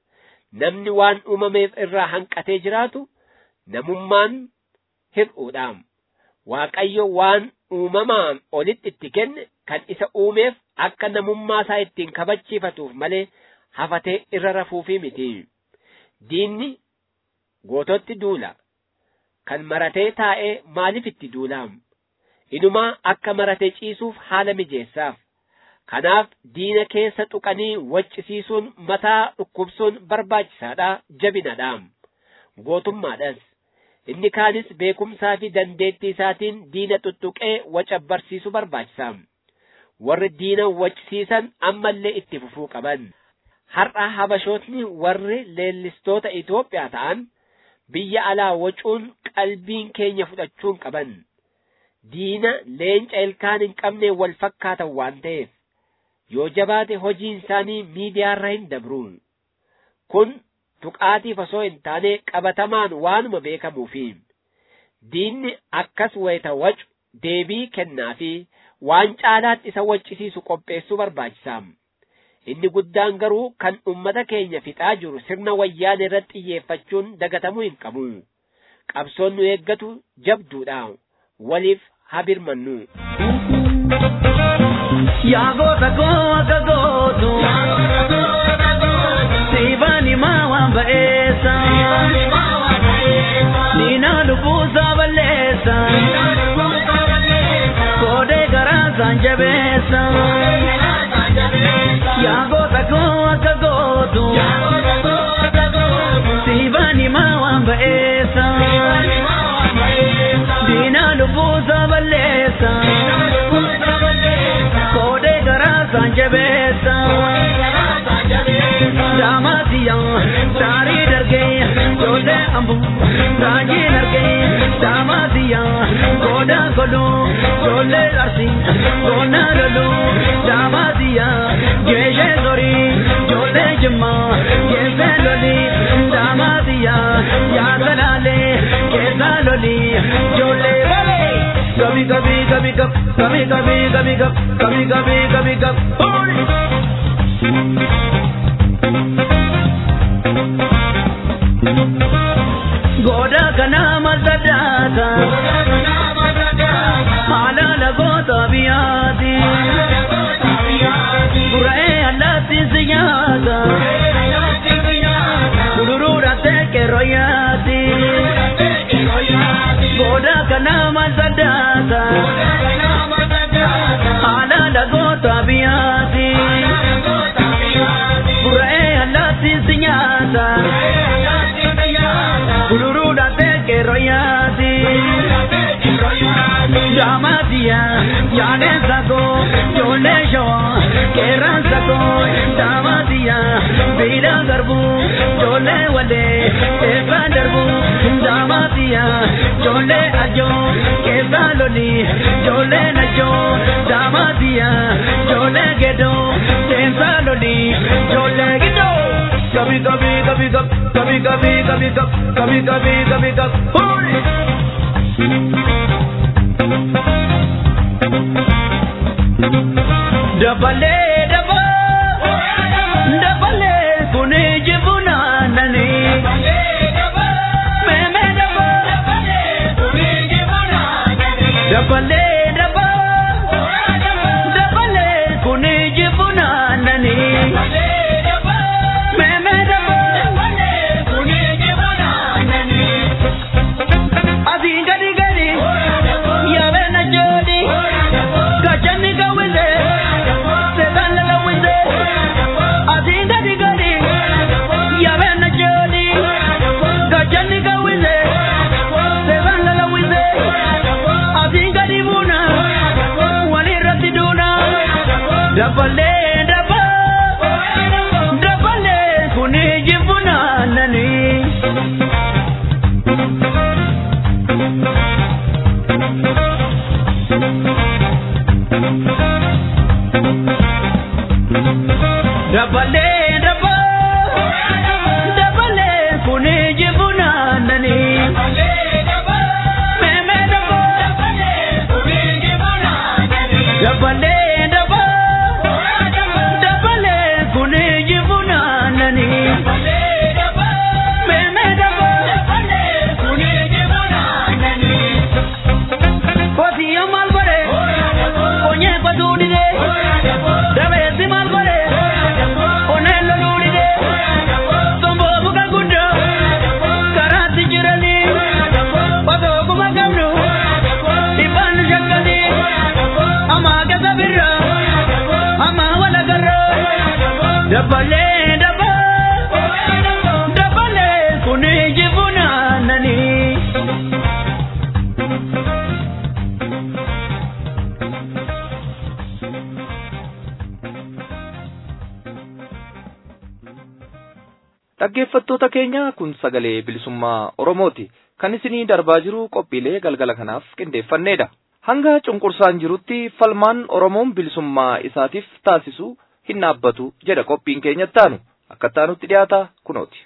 Namni waan uumameef irraa hanqatee jiraatu namummaan hir'uudha. Waaqayyo waan uumamaan olitti itti kenne kan isa uumeef akka namummaa isaa ittiin kabachiifatuuf malee hafatee irra rafuufii miti. Diinni goototti duula kan maratee taa'ee maaliif itti duulaam inumaa akka maratee ciisuuf haala mijeessaaf kanaaf diina keessa tuqanii waccisiisuun mataa dhukkubsuun barbaachisaadha jabinadhaam gootummaadhas inni kaanis beekumsaa fi dandeettii isaatiin diina tuttuqee waca barsiisuu barbaachisaam warri diina waccisiisan ammallee itti fufuu qaban har'a habashootni warri leellistoota Itoophiyaa ta'an biyya alaa wacuun qalbiin keenya fudhachuun qaban diina leenca ilkaan hin qabne wal fakkaatan waan ta'eef yoo jabaate hojiin isaanii miidiyaarra hin dabruun kun tuqaatiif osoo hin taane qabatamaan waanuma beekamuufi diinni akkas wayita wacu deebii kennaa fi waan caalaatti isa waccisiisu qopheessuu barbaachisaam inni guddaan garuu kan ummata keenya fixaa jiru sirna wayyaan irratti xiyyeeffachuun dagatamuu hin qabu qabsoon nu eeggatu jabduudha waliif habirmannu Yaa goota koo akka gootu siibani maa waan ba'eessa diina lubbuusaa balleessa koodee garaasaan jabeessa yaa goota koo akka gootu siibani maa waan ba'eessa diina lubbuusaa balleessa koodee garaasaan jabeessa daamatiya saarii dargee joollee ambu raajiin argee daamatiya gooda kolu joollee arsi goona lolu daamatiya geeshee sorii joollee jimma geessee loli daamatiya yaasalaalee keessa loli joollee balee gabi gabi gabi gab gabi gabi gabi gab gabi gabi gabi gab Goda kana mazadata Hala lagoota biyaati Gura'ee allaatti siyaata Kudurura teke royaati Goda kana mazadata Hala lagoota biyaati Gura'ee allaatti siyaata Kulurudha teke royaati Daamatiya yaadeen sakoo joollee shawaa qeerraan sakoo daamatiya biidha garbuu joollee walee eebbaa darbuu daamatiya joollee ajoo keessaa loli joollee najoo daamatiya joollee gedoo seensaa loli joollee gidoo. Gabi gabi gabi gab gabi gabi gabi gab gabi gabi gabi gab Hoy! Dabalee daba Dabalee kuni jibuna nani Meme daba Dabalee daba Dabalee kuni jibuna nani Meme daba Asiin gadi gadi yaabee na joodi gachanni gawwise seetaan lala wise asiin gadi dabalee daboo dabalee kuni jibunaananii. Dhaggeeffattoota keenya kun sagalee bilisummaa Oromooti. Kan isinii darbaa jiru qophiilee galgala kanaaf qindeeffannedha. Hanga cunqursaan jirutti falmaan Oromoon bilisummaa isaatiif taasisu hin dhaabbatu jedha qophiin keenya ittaanu. Akka ittaanutti dhiyaata kunooti.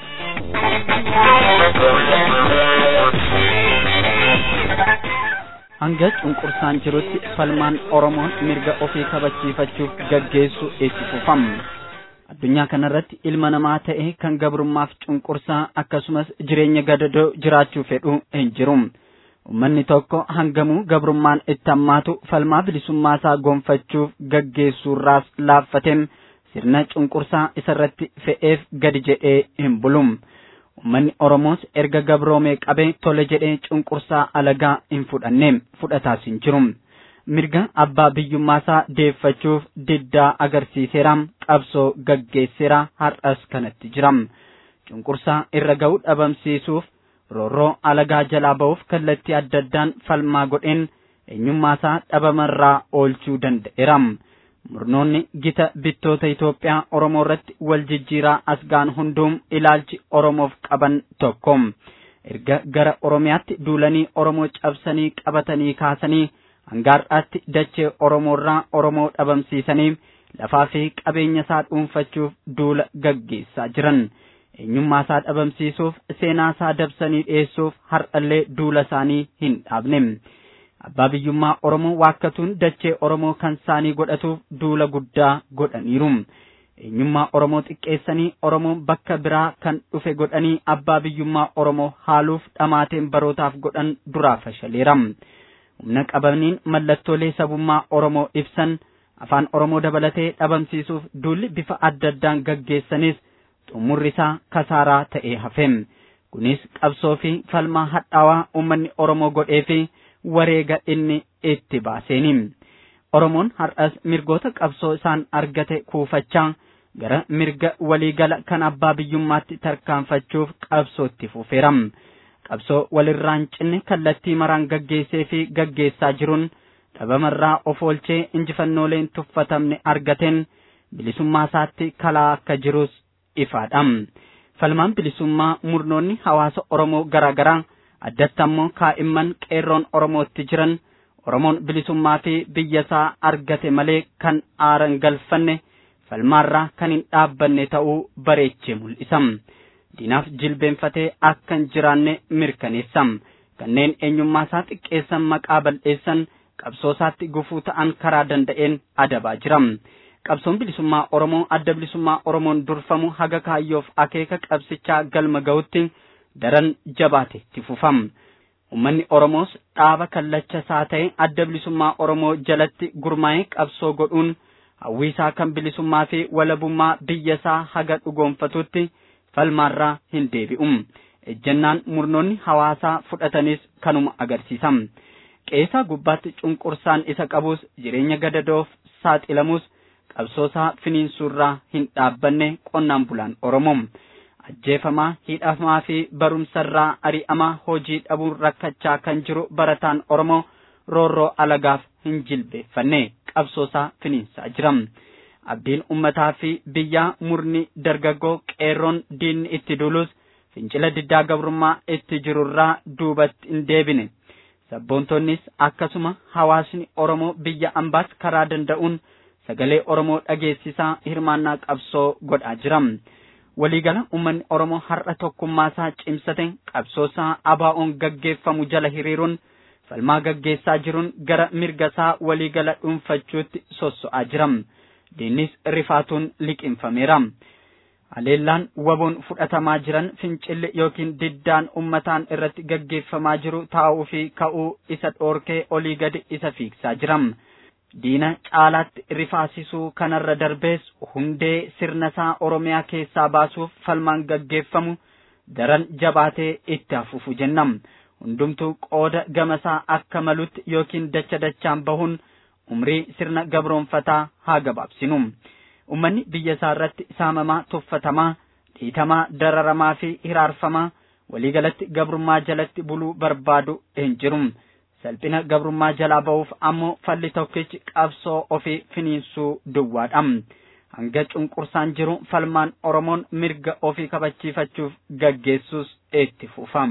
hanga cunqursaan jirutti falmaan Oromoon mirga ofii kabachiifachuuf gaggeessu itti fufama. addunyaa kanarratti ilma namaa ta'e kan gabrummaaf cunqursaa akkasumas jireenya gadadoo jiraachuu fedhu hin jiru. Uummanni tokko hangamuu gabrummaan itti hammaatu falmaa bilisummaa isaa gonfachuuf gaggeessuurraas laaffateen sirna cunqursaa isarratti fe'eef gadi jedhee hin bulu. Uummanni Oromoos erga gabroomee qabee tole jedhee cunqursaa alagaa hin fudhanne fudhataas hin jiru. mirga abbaa biyyummaasaa deeffachuuf diddaa agarsiiseera qabsoo gaggeesseera har'as kanatti jira cunqursaa irra ga'u dhabamsiisuuf roorroo alagaa jalaa ba'uuf kallattii adda addaan falmaa godheen eenyummaasaa dhabamarraa oolchuu danda'eera murnoonni gita bittoota Itoophiyaa Oromoo irratti wal jijjiiraa asgaan hunduum ilaalchi Oromoof qaban tokko erga gara Oromiyaatti duulanii Oromoo cabsanii qabatanii kaasanii hangaar'aatti dachee Oromoorraa Oromoo dhabamsiisanii lafaa fi qabeenya isaa dhuunfachuuf duula gaggeessaa jiran. Eenyummaa isaa dhabamsiisuuf seenaa isaa dabsanii dhiyeessuuf har'allee duula isaanii hin dhaabne. Abbaa biyyummaa Oromoo waakkatuun dachee Oromoo kan isaanii godhatuuf duula guddaa godhaniiru. Eenyummaa Oromoo xiqqeessanii Oromoon bakka biraa kan dhufe godhanii abbaa biyyummaa Oromoo haaluuf dhamaateen barootaaf godhan duraa fashaleera. humna qabaniin mallattoolee sabummaa Oromoo ibsan afaan Oromoo dabalatee dhabamsiisuuf duulli bifa adda addaan gaggeessanis xumurri isaa kasaaraa ta'ee hafe. Kunis qabsoo fi falmaa hadhaawaa uummanni Oromoo godhee fi wareega inni itti baaseeni. Oromoon har'as mirgoota qabsoo isaan argate kuufachaa gara mirga waliigala kan abbaa biyyummaatti tarkaanfachuuf qabsootti fufeera. qabsoo walirraan cinne kallattii maraan gaggeessee fi gaggeessaa jiruun dhabamarraa of oolchee injifannooleen tuffatamne argateen bilisummaa isaatti kalaa akka jirus ifaadha. Falmaan bilisummaa murnoonni hawaasa Oromoo garaa garaa addatti ammoo kaa'imman qeerroon Oromootti jiran Oromoon bilisummaa fi biyya isaa argate malee kan aaran galfanne falmaarraa kan hin dhaabbanne ta'uu bareechee mul'isa. diinaaf jilbeenfatee akka hin jiraanne mirkaneessa. Kanneen eenyummaa isaa xiqqeessan maqaa bal'eessan qabsoo isaatti gufuu ta'an karaa danda'een adabaa jira. Qabsoon bilisummaa Oromoo adda bilisummaa Oromoon durfamu haga kaayyoof akeeka qabsichaa galma ga'utti daran jabaate itti fufama. Uummanni Oromoos dhaaba kallacha isaa ta'e adda bilisummaa Oromoo jalatti gurmaa'ee qabsoo godhuun hawwiisaa kan bilisummaa fi walabummaa biyya isaa haga dhugoonfatutti falmaarraa hin deebi'u. Ejjennaan murnoonni hawaasaa fudhatanis kanuma agarsiisa. Qeesaa gubbaatti cunqursaan isa qabus jireenya gadadoof saaxilamus qabsoosaa finiinsuurraa hin dhaabbanne qonnaan bulaan Oromoo. Ajjeefamaa, hidhamaa fi barumsarraa ari'amaa hojii dhabuun rakkachaa kan jiru barataan Oromoo roorroo alagaaf hin jilbeeffanne qabsoosaa finiinsaa jira. abdiin ummataa fi biyyaa murni dargaggoo qeerroon diinni itti dulus fincila diddaa gabrummaa itti jirurraa duubatti hin deebine sabboontonnis akkasuma hawaasni oromoo biyya ambaas karaa danda'uun sagalee oromoo dhageessisaa hirmaannaa qabsoo godhaa jira waliigala ummanni oromoo har'a tokkummaasaa cimsate qabsoosaa abaa'oon gaggeeffamu jala hiriiruun falmaa gaggeessaa jiruun gara mirgasaa waliigala dhuunfachuutti sosso'aa jira. diinnis rifaatuun liqinfameera. Haleellaan waboon fudhatamaa jiran fincilli yookiin diddaan ummataan irratti gaggeeffamaa jiru taa'uu fi ka'uu isa dhoorkee olii gadi isa fiigsaa jira. Diina caalaatti rifaasisuu kanarra darbees hundee sirna isaa Oromiyaa keessaa baasuuf falmaan gaggeeffamu daran jabaatee itti hafuufu jenna. Hundumtuu qooda gamasaa akka malutti yookiin dacha dachaan bahuun umrii sirna gabroonfataa haa gabaabsinu. ummanni biyya isaa irratti saamamaa tuffatamaa dhiitamaa dararamaa fi hiraarfamaa waliigalatti gabrummaa jalatti buluu barbaadu hin jiru salphina gabrummaa jalaa ba'uuf ammoo falli tokkichi qabsoo ofii finiinsuu duwwaadha hanga cunqursaan jiru falmaan oromoon mirga ofii kabachiifachuuf gaggeessus itti fufa.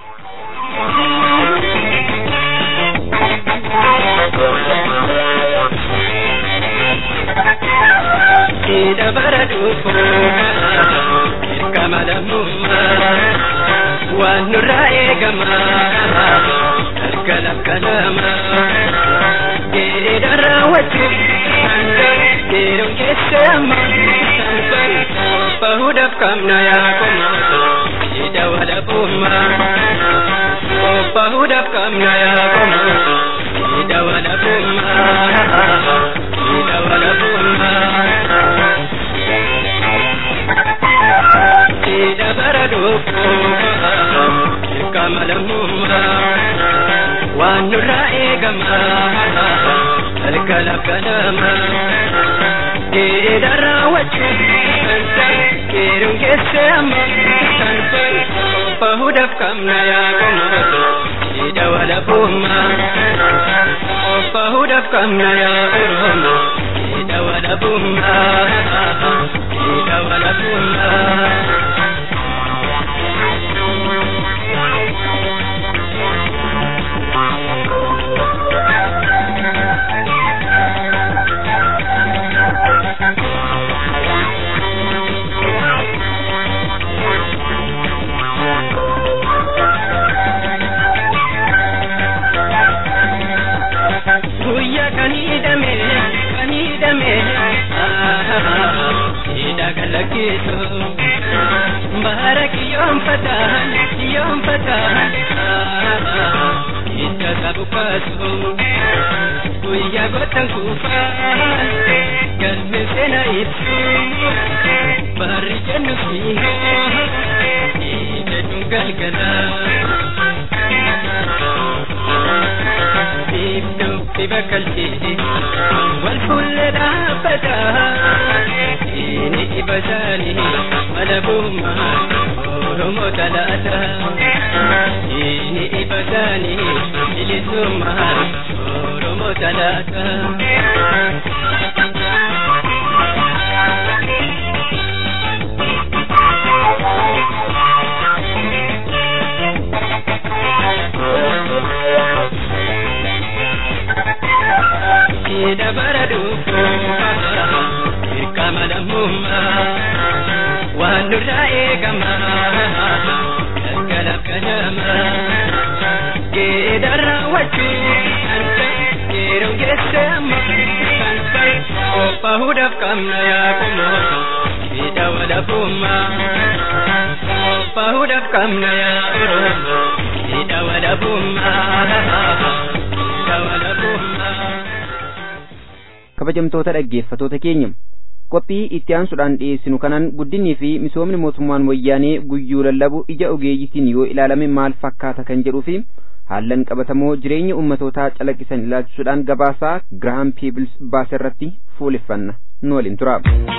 dabara dhufu dirqama lammummaa waan nurraa eegama galgala kanama geedha raawwachuuf geeroon keessa amma bahuudhaaf qabna yaa koma geedha walabummaa bahuudhaaf qabna yaa koma geedha walabummaa geedha walabummaa dabara dhufu dirqama lammummaa waan nurraa eegama galgala kanama geedha raawwachuuf geeroon keessa amma bahuudhaaf qabna yaa koma geedha walabummaa bahuudhaaf qabna yaa oromo geedha walabummaa geedha walabummaa. guyya kan hidhame kan hidhame hidha galakiisu bara kiyyoonfataan kiyyoonfataan hidha qabu kaasu guyya gotan kuufaan galme seena ibsu barri jennu fiihoo jedhuun galgalaa في بكلتي والفل دابتا إني إبساني ملبوما ورمو تلاتا إني إبساني إلسوما ورمو تلاتا dabara dhufu dirqama lammummaa waan nurraa eegama galgala kanama geedha raawwachuuf geeroon keessa amma qophaa'uudhaaf qabna yaa kumoota geedha walabummaa qophaa'uudhaaf qabna yaa oromoo geedha walabummaa geedha walabummaa. kabajamtoota dhaggeeffatoota keenya qophii itti aansuudhaan dhiyeessinu kanaan guddinii fi misoomni mootummaan wayyaanee guyyuu lallabu ija ogeeyyitiin yoo ilaalame maal fakkaata kan jedhuu fi haallan qabatamoo jireenya ummatootaa calaqqisan ilaalchisuudhaan gabaasaa girahaam piibils baase irratti fuuleffanna nu waliin tura.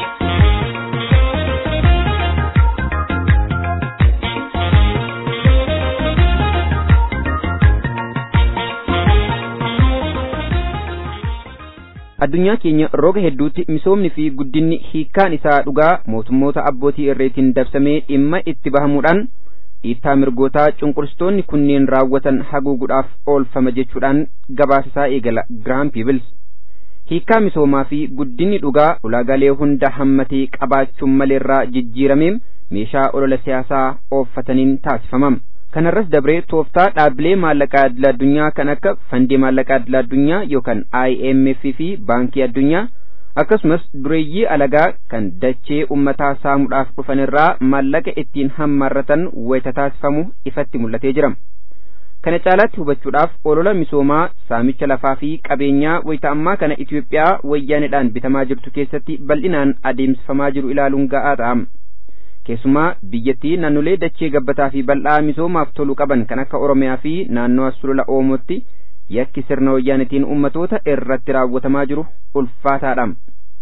addunyaa keenya roga hedduutti misoomni fi guddinni hiikkaan isaa dhugaa mootummoota abbootii irreetiin dabsamee dhimma itti bahamuudhaan dhiittaa mirgootaa cunqursitoonni kunneen raawwatan haguuguudhaaf oolfama jechuudhaan gabaasasaa eegala girahaam piibils hiikkaa misoomaa fi guddinni dhugaa ulaagaalee hunda hammatee qabaachuun maleerraa jijjiiramee meeshaa olola siyaasaa ooffataniin taasifamam. kanarras dabree tooftaa dhaabbilee maallaqaa idil addunyaa kan akka fandii maallaqaa idil addunyaa yookaan IMF fi baankii addunyaa akkasumas dureeyyii alagaa kan dachee ummataa saamuudhaaf dhufanirraa maallaqa ittiin hammaarratan wayita taasifamu ifatti mul'atee jira. Kana caalaatti hubachuudhaaf olola misoomaa saamicha lafaa fi qabeenyaa wayita ammaa kana Itoophiyaa wayyaanedhaan bitamaa jirtu keessatti bal'inaan adeemsifamaa jiru ilaaluun ga'aa ta'a. keessumaa biyyattii naannolee dachee gabbataa fi bal'aa misoomaaf tolu qaban kan akka oromiyaa fi naannoo sulula oomootti yakki sirna wayyaanitiin ummatoota irratti raawwatamaa jiru ulfaataadha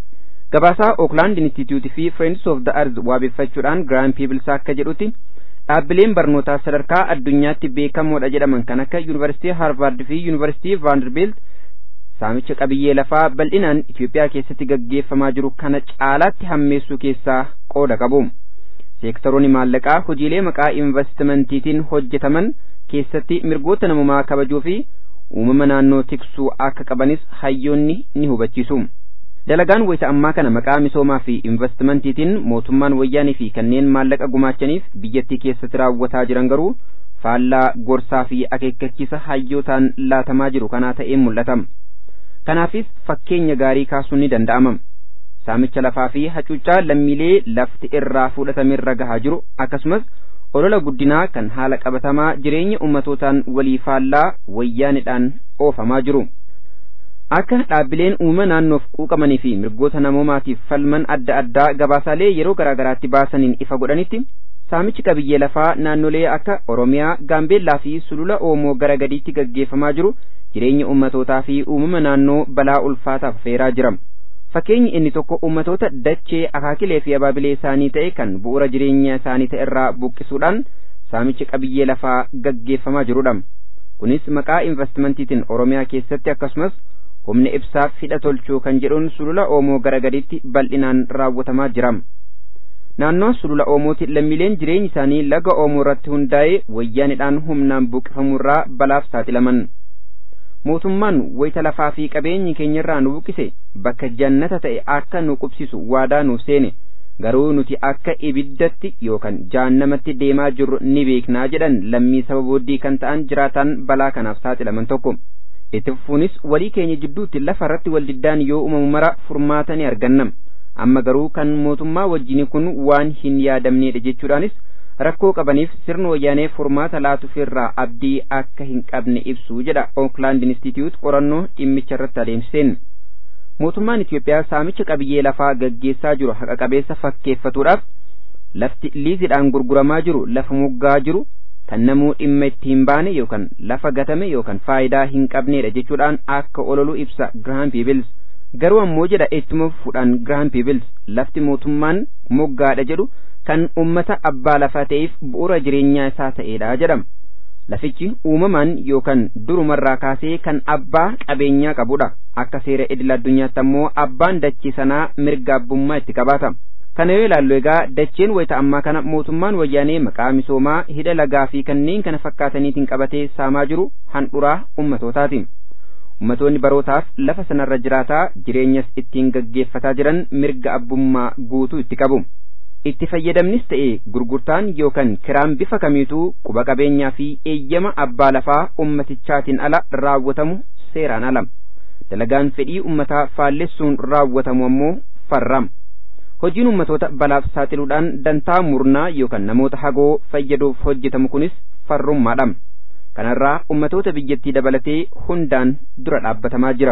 Gabaasaa Oakland Institute fi Friends of the Earth waabeffachuudhaan Grand Peebles akka jedhutti dhaabbileen barnootaa sadarkaa addunyaatti beekamoodha jedhaman kan akka Yuunivarsiitii Harvard fi Yuunivarsiitii Vanderbilt saamicha qabiyyee lafaa bal'inaan Itoophiyaa keessatti gaggeeffamaa jiru kana caalaatti hammeessuu keessaa qooda qabu. Seektaroonni maallaqaa hojiilee maqaa investimentiitiin hojjetaman keessatti mirgoota namumaa kabajuu fi uumama naannoo tiksuu akka qabanis hayyoonni ni hubachiisu. Dalagaan wayita ammaa kana maqaa misoomaa fi investimentiitiin mootummaan wayyaanii fi kanneen maallaqa gumaachaniif biyyattii keessatti raawwataa jiran garuu faallaa gorsaa fi akeekkachiisa hayyootaan laatamaa jiru kanaa ta'een mul'ata. Kanaafis fakkeenya gaarii kaasuun ni danda'ama. Saamicha lafaa fi hacuuccaa lammiilee lafti irraa fudhatamerra gahaa jiru akkasumas olola guddinaa kan haala qabatamaa jireenya ummatootaan walii faallaa wayyaanidhaan oofamaa jiru. Akka dhaabbileen uumama naannoof quuqamanii fi mirgoota namoomaatiif falman adda addaa gabaasaalee yeroo garaagaraatti baasaniin ifa godhanitti saamichi qabiyyee lafaa naannolee akka Oromiyaa, Gaambeellaa fi Sulula Oomoo gara gadiitti gaggeeffamaa jiru jireenya ummatootaa fi uumama naannoo balaa ulfaataaf feeraa jira. Fakkeenyi inni tokko ummatoota dachee akaakilee fi abaabilee isaanii ta'e kan bu'uura jireenya isaanii ta'e irraa buqqisuudhaan saamichi qabiyyee lafaa gaggeeffamaa jirudha. Kunis maqaa investimentiitiin Oromiyaa keessatti akkasumas humna ibsaaf hidha tolchuu kan jedhuun sulula Oomoo gara gadiitti bal'inaan raawwatamaa jira. Naannoo sulula Oomooti lammiileen jireenyi isaanii laga Oomoo irratti hundaa'ee wayyaanidhaan humnaan buqqifamurraa balaaf saaxilaman. Mootummaan wayita lafaa fi qabeenyi keenyarraa nu buqqise bakka jannata ta'e akka nu qubsisu waadaa nuuf seene garuu nuti akka ibiddatti yookaan jahannamatti deemaa jirru ni beeknaa jedhan lammii saba booddee kan ta'an jiraataan balaa kanaaf saaxilaman tokko. itti fufuunis walii keenya jidduutti lafa irratti waldiddaan yoo uumamu mara furmaata ni arganna amma garuu kan mootummaa wajjin kun waan hin yaadamneedha jechuudhaanis rakkoo qabaniif sirna wayyaanee furmaata laatuuf irraa abdii akka hin qabne ibsu jedha Oakland Institute qorannoo dhimmicha irratti adeemsiseen. Mootummaan Itiyoophiyaa saamicha qabiyyee lafaa gaggeessaa jiru haqa qabeessa fakkeeffatuudhaaf lafti liizidhaan gurguramaa jiru lafa moggaa jiru kan namuu dhimma itti hin baane yookaan lafa gatame yookaan faayidaa hin qabneedha jechuudhaan akka ololu ibsa Graham Peebles. Garuu ammoo jedha ittuma fuudhaan Graham Peebles lafti mootummaan moggaadha jedhu kan ummata abbaa lafaa ta'eef bu'uura jireenyaa isaa ta'eedha jedhama. Lafichi uumamaan yookaan durumarraa kaasee kan abbaa qabeenyaa qabudha. Akka seera idil addunyaatti ammoo abbaan dachee sanaa mirga abbummaa itti qabaata. Kana yoo ilaallu egaa dacheen wayita ammaa kana mootummaan wayyaanee maqaa misoomaa hidha lagaa fi kanneen kana fakkaataniitiin qabatee saamaa jiru handhuraa ummatootaati. Ummatoonni barootaaf lafa sanarra jiraataa jireenyas ittiin gaggeeffataa jiran mirga abbummaa guutuu itti qabu. Itti fayyadamnis ta'e gurgurtaan yookaan kiraan bifa kamiituu quba qabeenyaa fi eeyyama abbaa lafaa ummatichaatiin ala raawwatamu seeraan ala. Dalagaan fedhii ummataa faallessuun raawwatamu ammoo farrama. Hojiin ummatoota balaaf saaxiluudhaan dantaa murnaa yookaan namoota hagoo fayyaduuf hojjetamu kunis farrummaadha. Kanarraa ummatoota biyyattii dabalatee hundaan dura dhaabbatamaa jira.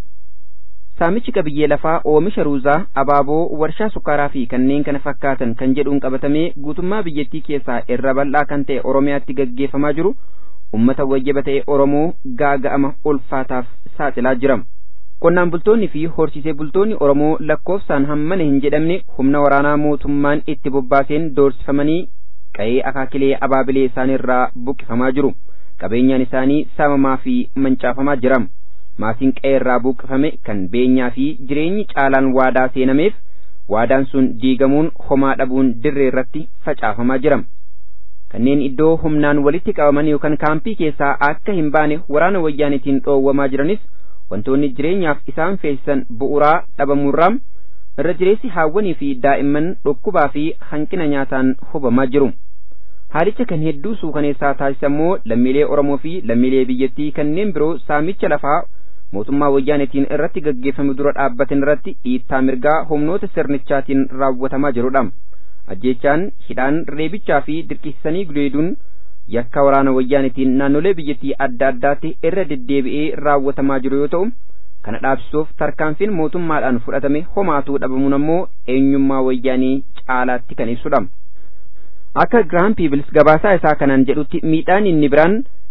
Saamichi qabiyyee lafaa oomisha ruuzaa, abaaboo, warshaa sukkaaraa fi kanneen kana fakkaatan kan jedhuun qabatamee guutummaa biyyattii keessaa irra bal'aa kan ta'e Oromiyaatti gaggeeffamaa jiru ummata wayyaba ta'e Oromoo gaaga'ama ulfaataaf saaxilaa jira. Qonnaan bultoonni fi horsiisee bultoonni Oromoo lakkoofsaan hammana hin jedhamne humna waraanaa mootummaan itti bobbaaseen doorsifamanii qa'ee akaakilee abaabilee isaaniirraa buqqifamaa jiru. Qabeenyaan isaanii saamamaa fi mancaafamaa jira. Maatiin qa'ee irraa buqqifame kan beenyaa fi jireenyi caalaan waadaa seenameef waadaan sun diigamuun homaa dhabuun dirree irratti facaafamaa jira. Kanneen iddoo humnaan walitti qabaman yookaan kaampii keessaa akka hin baane waraana wayyaanitiin dhoowwamaa jiranis wantoonni jireenyaaf isaan feesisan bu'uuraa dhabamurraa irra jireessi haawwanii fi daa'imman dhukkubaa fi hanqina nyaataan hubamaa jiru. Haalicha kan hedduu suukaneessaa taasisammoo lammiilee Oromoo fi lammiilee biyyattii kanneen biroo saamicha lafaa mootummaa wayyaanitiin irratti gaggeeffame dura dhaabbatan irratti dhiittaa mirgaa humnoota sirnichaatiin raawwatamaa jirudha. Ajjeechaan hidhaan reebichaa fi dirqisiisanii gudeeduun yakka waraana wayyaanitiin naannolee biyyattii adda addaatti irra deddeebi'ee raawwatamaa jiru yoo ta'u kana dhaabsisuuf tarkaanfiin mootummaadhaan fudhatame homaatuu dhabamuun ammoo eenyummaa wayyaanii caalaatti kan ibsudha. Akka Giraam Piibils gabaasaa isaa kanaan jedhutti miidhaan inni biraan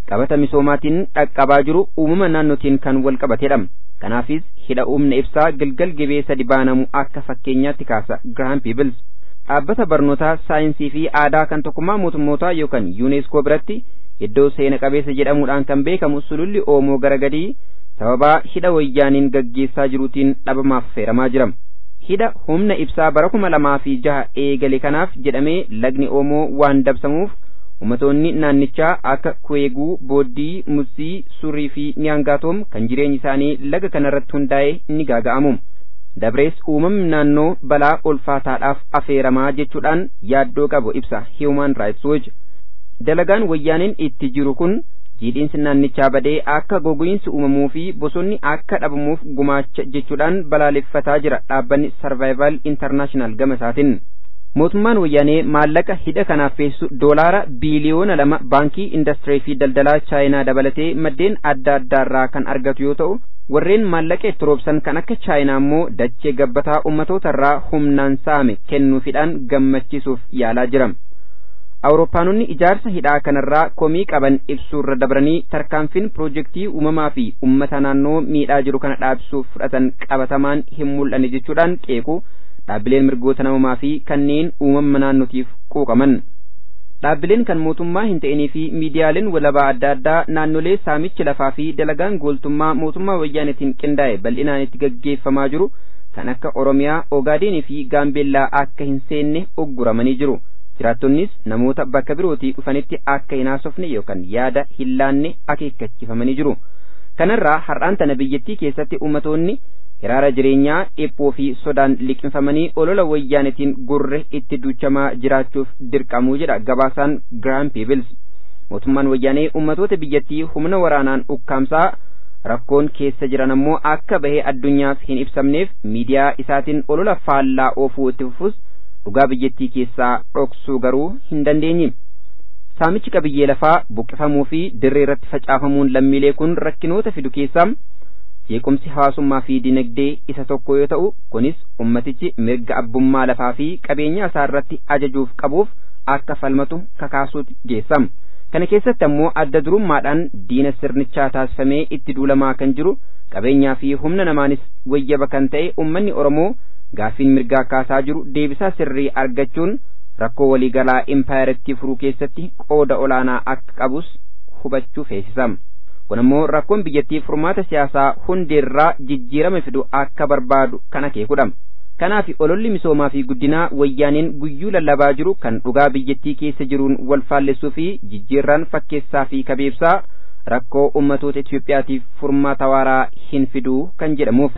qabata misoomaatiin dhaqqabaa jiru uumama naannootiin kan wal qabatedha. Kanaafis hidha humna ibsaa Gilgal Gibee sadi baanamu akka fakkeenyaatti kaasa Graham Peebles. Dhaabbata barnootaa saayinsii fi aadaa kan tokkummaa mootummootaa yookaan yuuneeskoo biratti iddoo seena qabeessa jedhamuudhaan kan beekamu sululli Oomoo gara gadii sababaa hidha wayyaaniin gaggeessaa jiruutiin dhabamaaf feeramaa jira. Hidha humna ibsaa bara kuma lamaa fi jaha eegale kanaaf jedhamee lagni Oomoo waan dabsamuuf ummatoonni naannichaa akka Kuweeguu, Booddii, Musii, Surii fi Niyaangaatoom kan jireenyi isaanii laga kanarratti hundaa'e ni gaaga'amu. Dabrees uumamni naannoo balaa ulfaataadhaaf afeeramaa jechuudhaan yaaddoo qabu ibsa Human Rights Watch. Dalagaan wayyaaniin itti jiru kun jiidhiinsi naannichaa badee akka gogiinsi uumamuu fi bosonni akka dhabamuuf gumaacha jechuudhaan balaaleffataa jira dhaabbanni Survival International gama isaatiin. Mootummaan wayyaanee maallaqa hidha kanaaf feessu doolaara biiliyoona lama baankii indastirii fi daldalaa chaayinaa dabalatee maddeen adda addaarraa kan argatu yoo ta'u warreen maallaqa itti roobsan kan akka chaayinaa immoo dachee gabbataa ummatootarraa humnaan saame kennuufidhaan gammachiisuuf yaalaa jira. Awurooppaanonni ijaarsa hidhaa kanarraa komii qaban ibsuurra dabranii tarkaanfiin piroojeektii uumamaa fi uummata naannoo miidhaa jiru kana dhaabsuuf fudhatan qabatamaan hin mul'anne jechuudhaan qeequ dhaabbileen mirgoota namummaa fi kanneen uumama naannootiif quuqaman. Dhaabbileen kan mootummaa hin ta'inii fi miidiyaaleen walabaa adda addaa naannolee saamichi lafaa fi dalagaan gooltummaa mootummaa wayyaanitiin qindaa'e bal'inaan itti gaggeeffamaa jiru kan akka Oromiyaa, Ogaadeenii fi Gaambeellaa akka hin seenne ogguramanii jiru. Jiraattonnis namoota bakka birootii dhufanitti akka hin haasofne yookaan yaada hin laanne akeekkachiifamanii jiru. Kanarraa har'aan tana biyyattii keessatti ummatoonni hiraara jireenyaa dhiphoo fi sodaan liqinfamanii olola wayyaanitiin gurre itti duuchamaa jiraachuuf dirqamuu jedha gabaasaan Graham Peebles. Mootummaan wayyaanee ummatoota biyyattii humna waraanaan ukkaamsaa rakkoon keessa jiran ammoo akka bahee addunyaaf hin ibsamneef miidiyaa isaatiin olola faallaa oofuu itti fufus dhugaa biyyattii keessaa dhoksuu garuu hin dandeenye. Saamichi qabiyyee lafaa buqqifamuu fi dirree irratti facaafamuun lammiilee kun rakkinoota fidu keessaa jeequmsi hawaasummaa fi dinagdee isa tokko yoo ta'u kunis ummatichi mirga abbummaa lafaa fi qabeenya isaa irratti ajajuuf qabuuf akka falmatu kakaasuutti geessama. Kana keessatti ammoo adda durummaadhaan diina sirnichaa taasifamee itti duulamaa kan jiru qabeenyaa fi humna namaanis wayyaba kan ta'e ummanni Oromoo gaaffiin mirgaa kaasaa jiru deebisaa sirrii argachuun rakkoo waliigalaa impaayaritti furuu keessatti qooda olaanaa akka qabus hubachuu feesisama. kun ammoo rakkoon biyyattii furmaata siyaasaa hundeerraa jijjiirama fidu akka barbaadu kan akeekudha. Kanaaf ololli misoomaa fi guddinaa wayyaaneen guyyuu lallabaa jiru kan dhugaa biyyattii keessa jiruun wal faallessuu fi jijjiirraan fakkeessaa fi kabeebsaa rakkoo ummatoota Itoophiyaatiif furmaata waaraa hin fiduu kan jedhamuuf.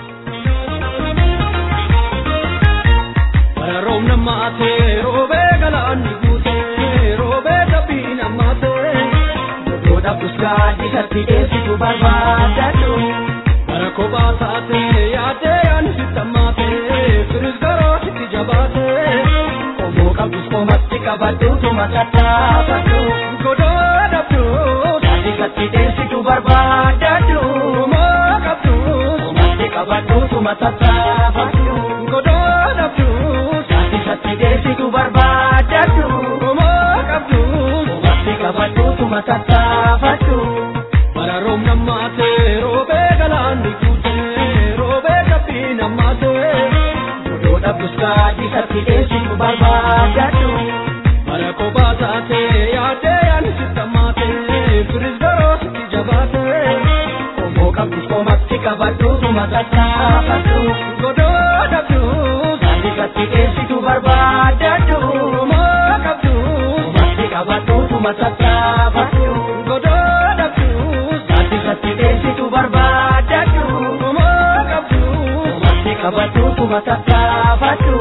Roobna maatee roobee galaanni guutee roobee dabbii namaatee. Goda buskaati katti eessitu barbaadadhu. Bara kophaa taatee yaadee ani sitta maatee firis garoo sitti jabaatee. Qomoo qabdus qomatti qabadhu tuma tattaafadhu. Godoo dhabdu. Saati katti eessitu barbaadadhu. Qomoo qabdus qomatti qabadhu tuma tattaafadhu. Godoo dhabdu. Saati katti eessitu barbaadadhu. Qomoo qabdus qomatti qabadhu tuma tattaafadhu. Bara roobna maatee roobee galaanni guutee roobee kabbii namaatee. Godoo dhabdus kaadhi katti eessitu barbaadadhu. Bara kophaa taatee yaadee ani sitta maatee firis garoo sitti jabaatee. Qomoo qabdus qomatti qabadhu tuma tattaafadhu. Godoo dhabdus kaadhi katti eessitu barbaadadhu. Qomoo qabdus qomatti qabadhu tuma tattaafadhu. Godoo dhabdus kaadhi katti eessitu barbaadadhu. Qomoo qabdus qomatti qabadhu tuma tattaafadhu.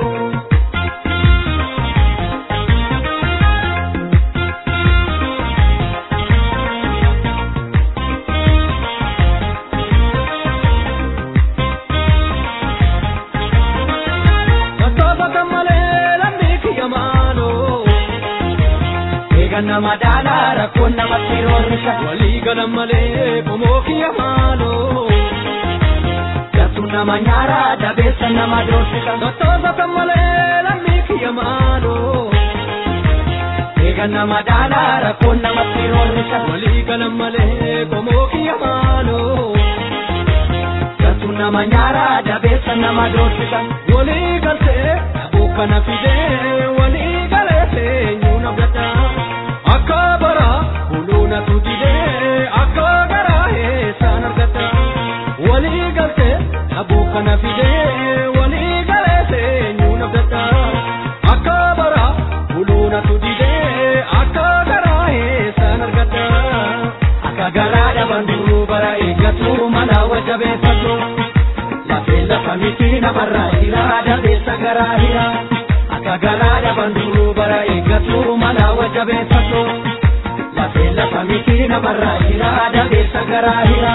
Tattaafata malee lammii kiyya maaloo. Eega nama daalaa rakkoon namatti roorrisa. Walii galan malee qomoo kiyya maaloo. Gattu nama nyaara dabeessa nama doorsisa. Tattaafata malee lammii kiyya maaloo. Eega nama daalaa rakkoon namatti roorrisa. Walii galan galan malee qomoo kiyya maaloo. Galtuu nama nyaara dabeessa nama doorsisa. Walii galtee dhabuu kana fidee walii galee nyuuna gata. Akka bara buluuna tutidee akka garaa eessaan argata. Walii galtee dhabuu kana fidee walii galee nyuuna gata. Akka bara buluuna tutidee akka garaa eessaan argata. Akka garaa dhaban duruu bara eeggatu mala wajabeeffatu. Lafee lafa miti namarraa hira dabeessa garaa hira. Akka garaa dhaban duruu bara eeggatu mala wajabeeffatu. Lafee lafa miti namarraa hira dabeessa garaa hira.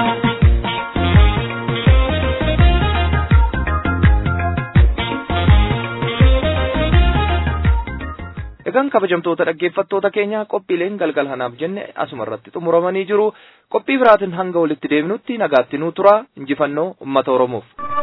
Egaan kabajamtoota dhaggeeffattoota keenya qophiileen galgal kanaaf jenne asuma irratti xumuramanii jiru. Qophii biraatiin hanga walitti deebinutti nagaatti nuu tura injifannoo uummata Oromoof.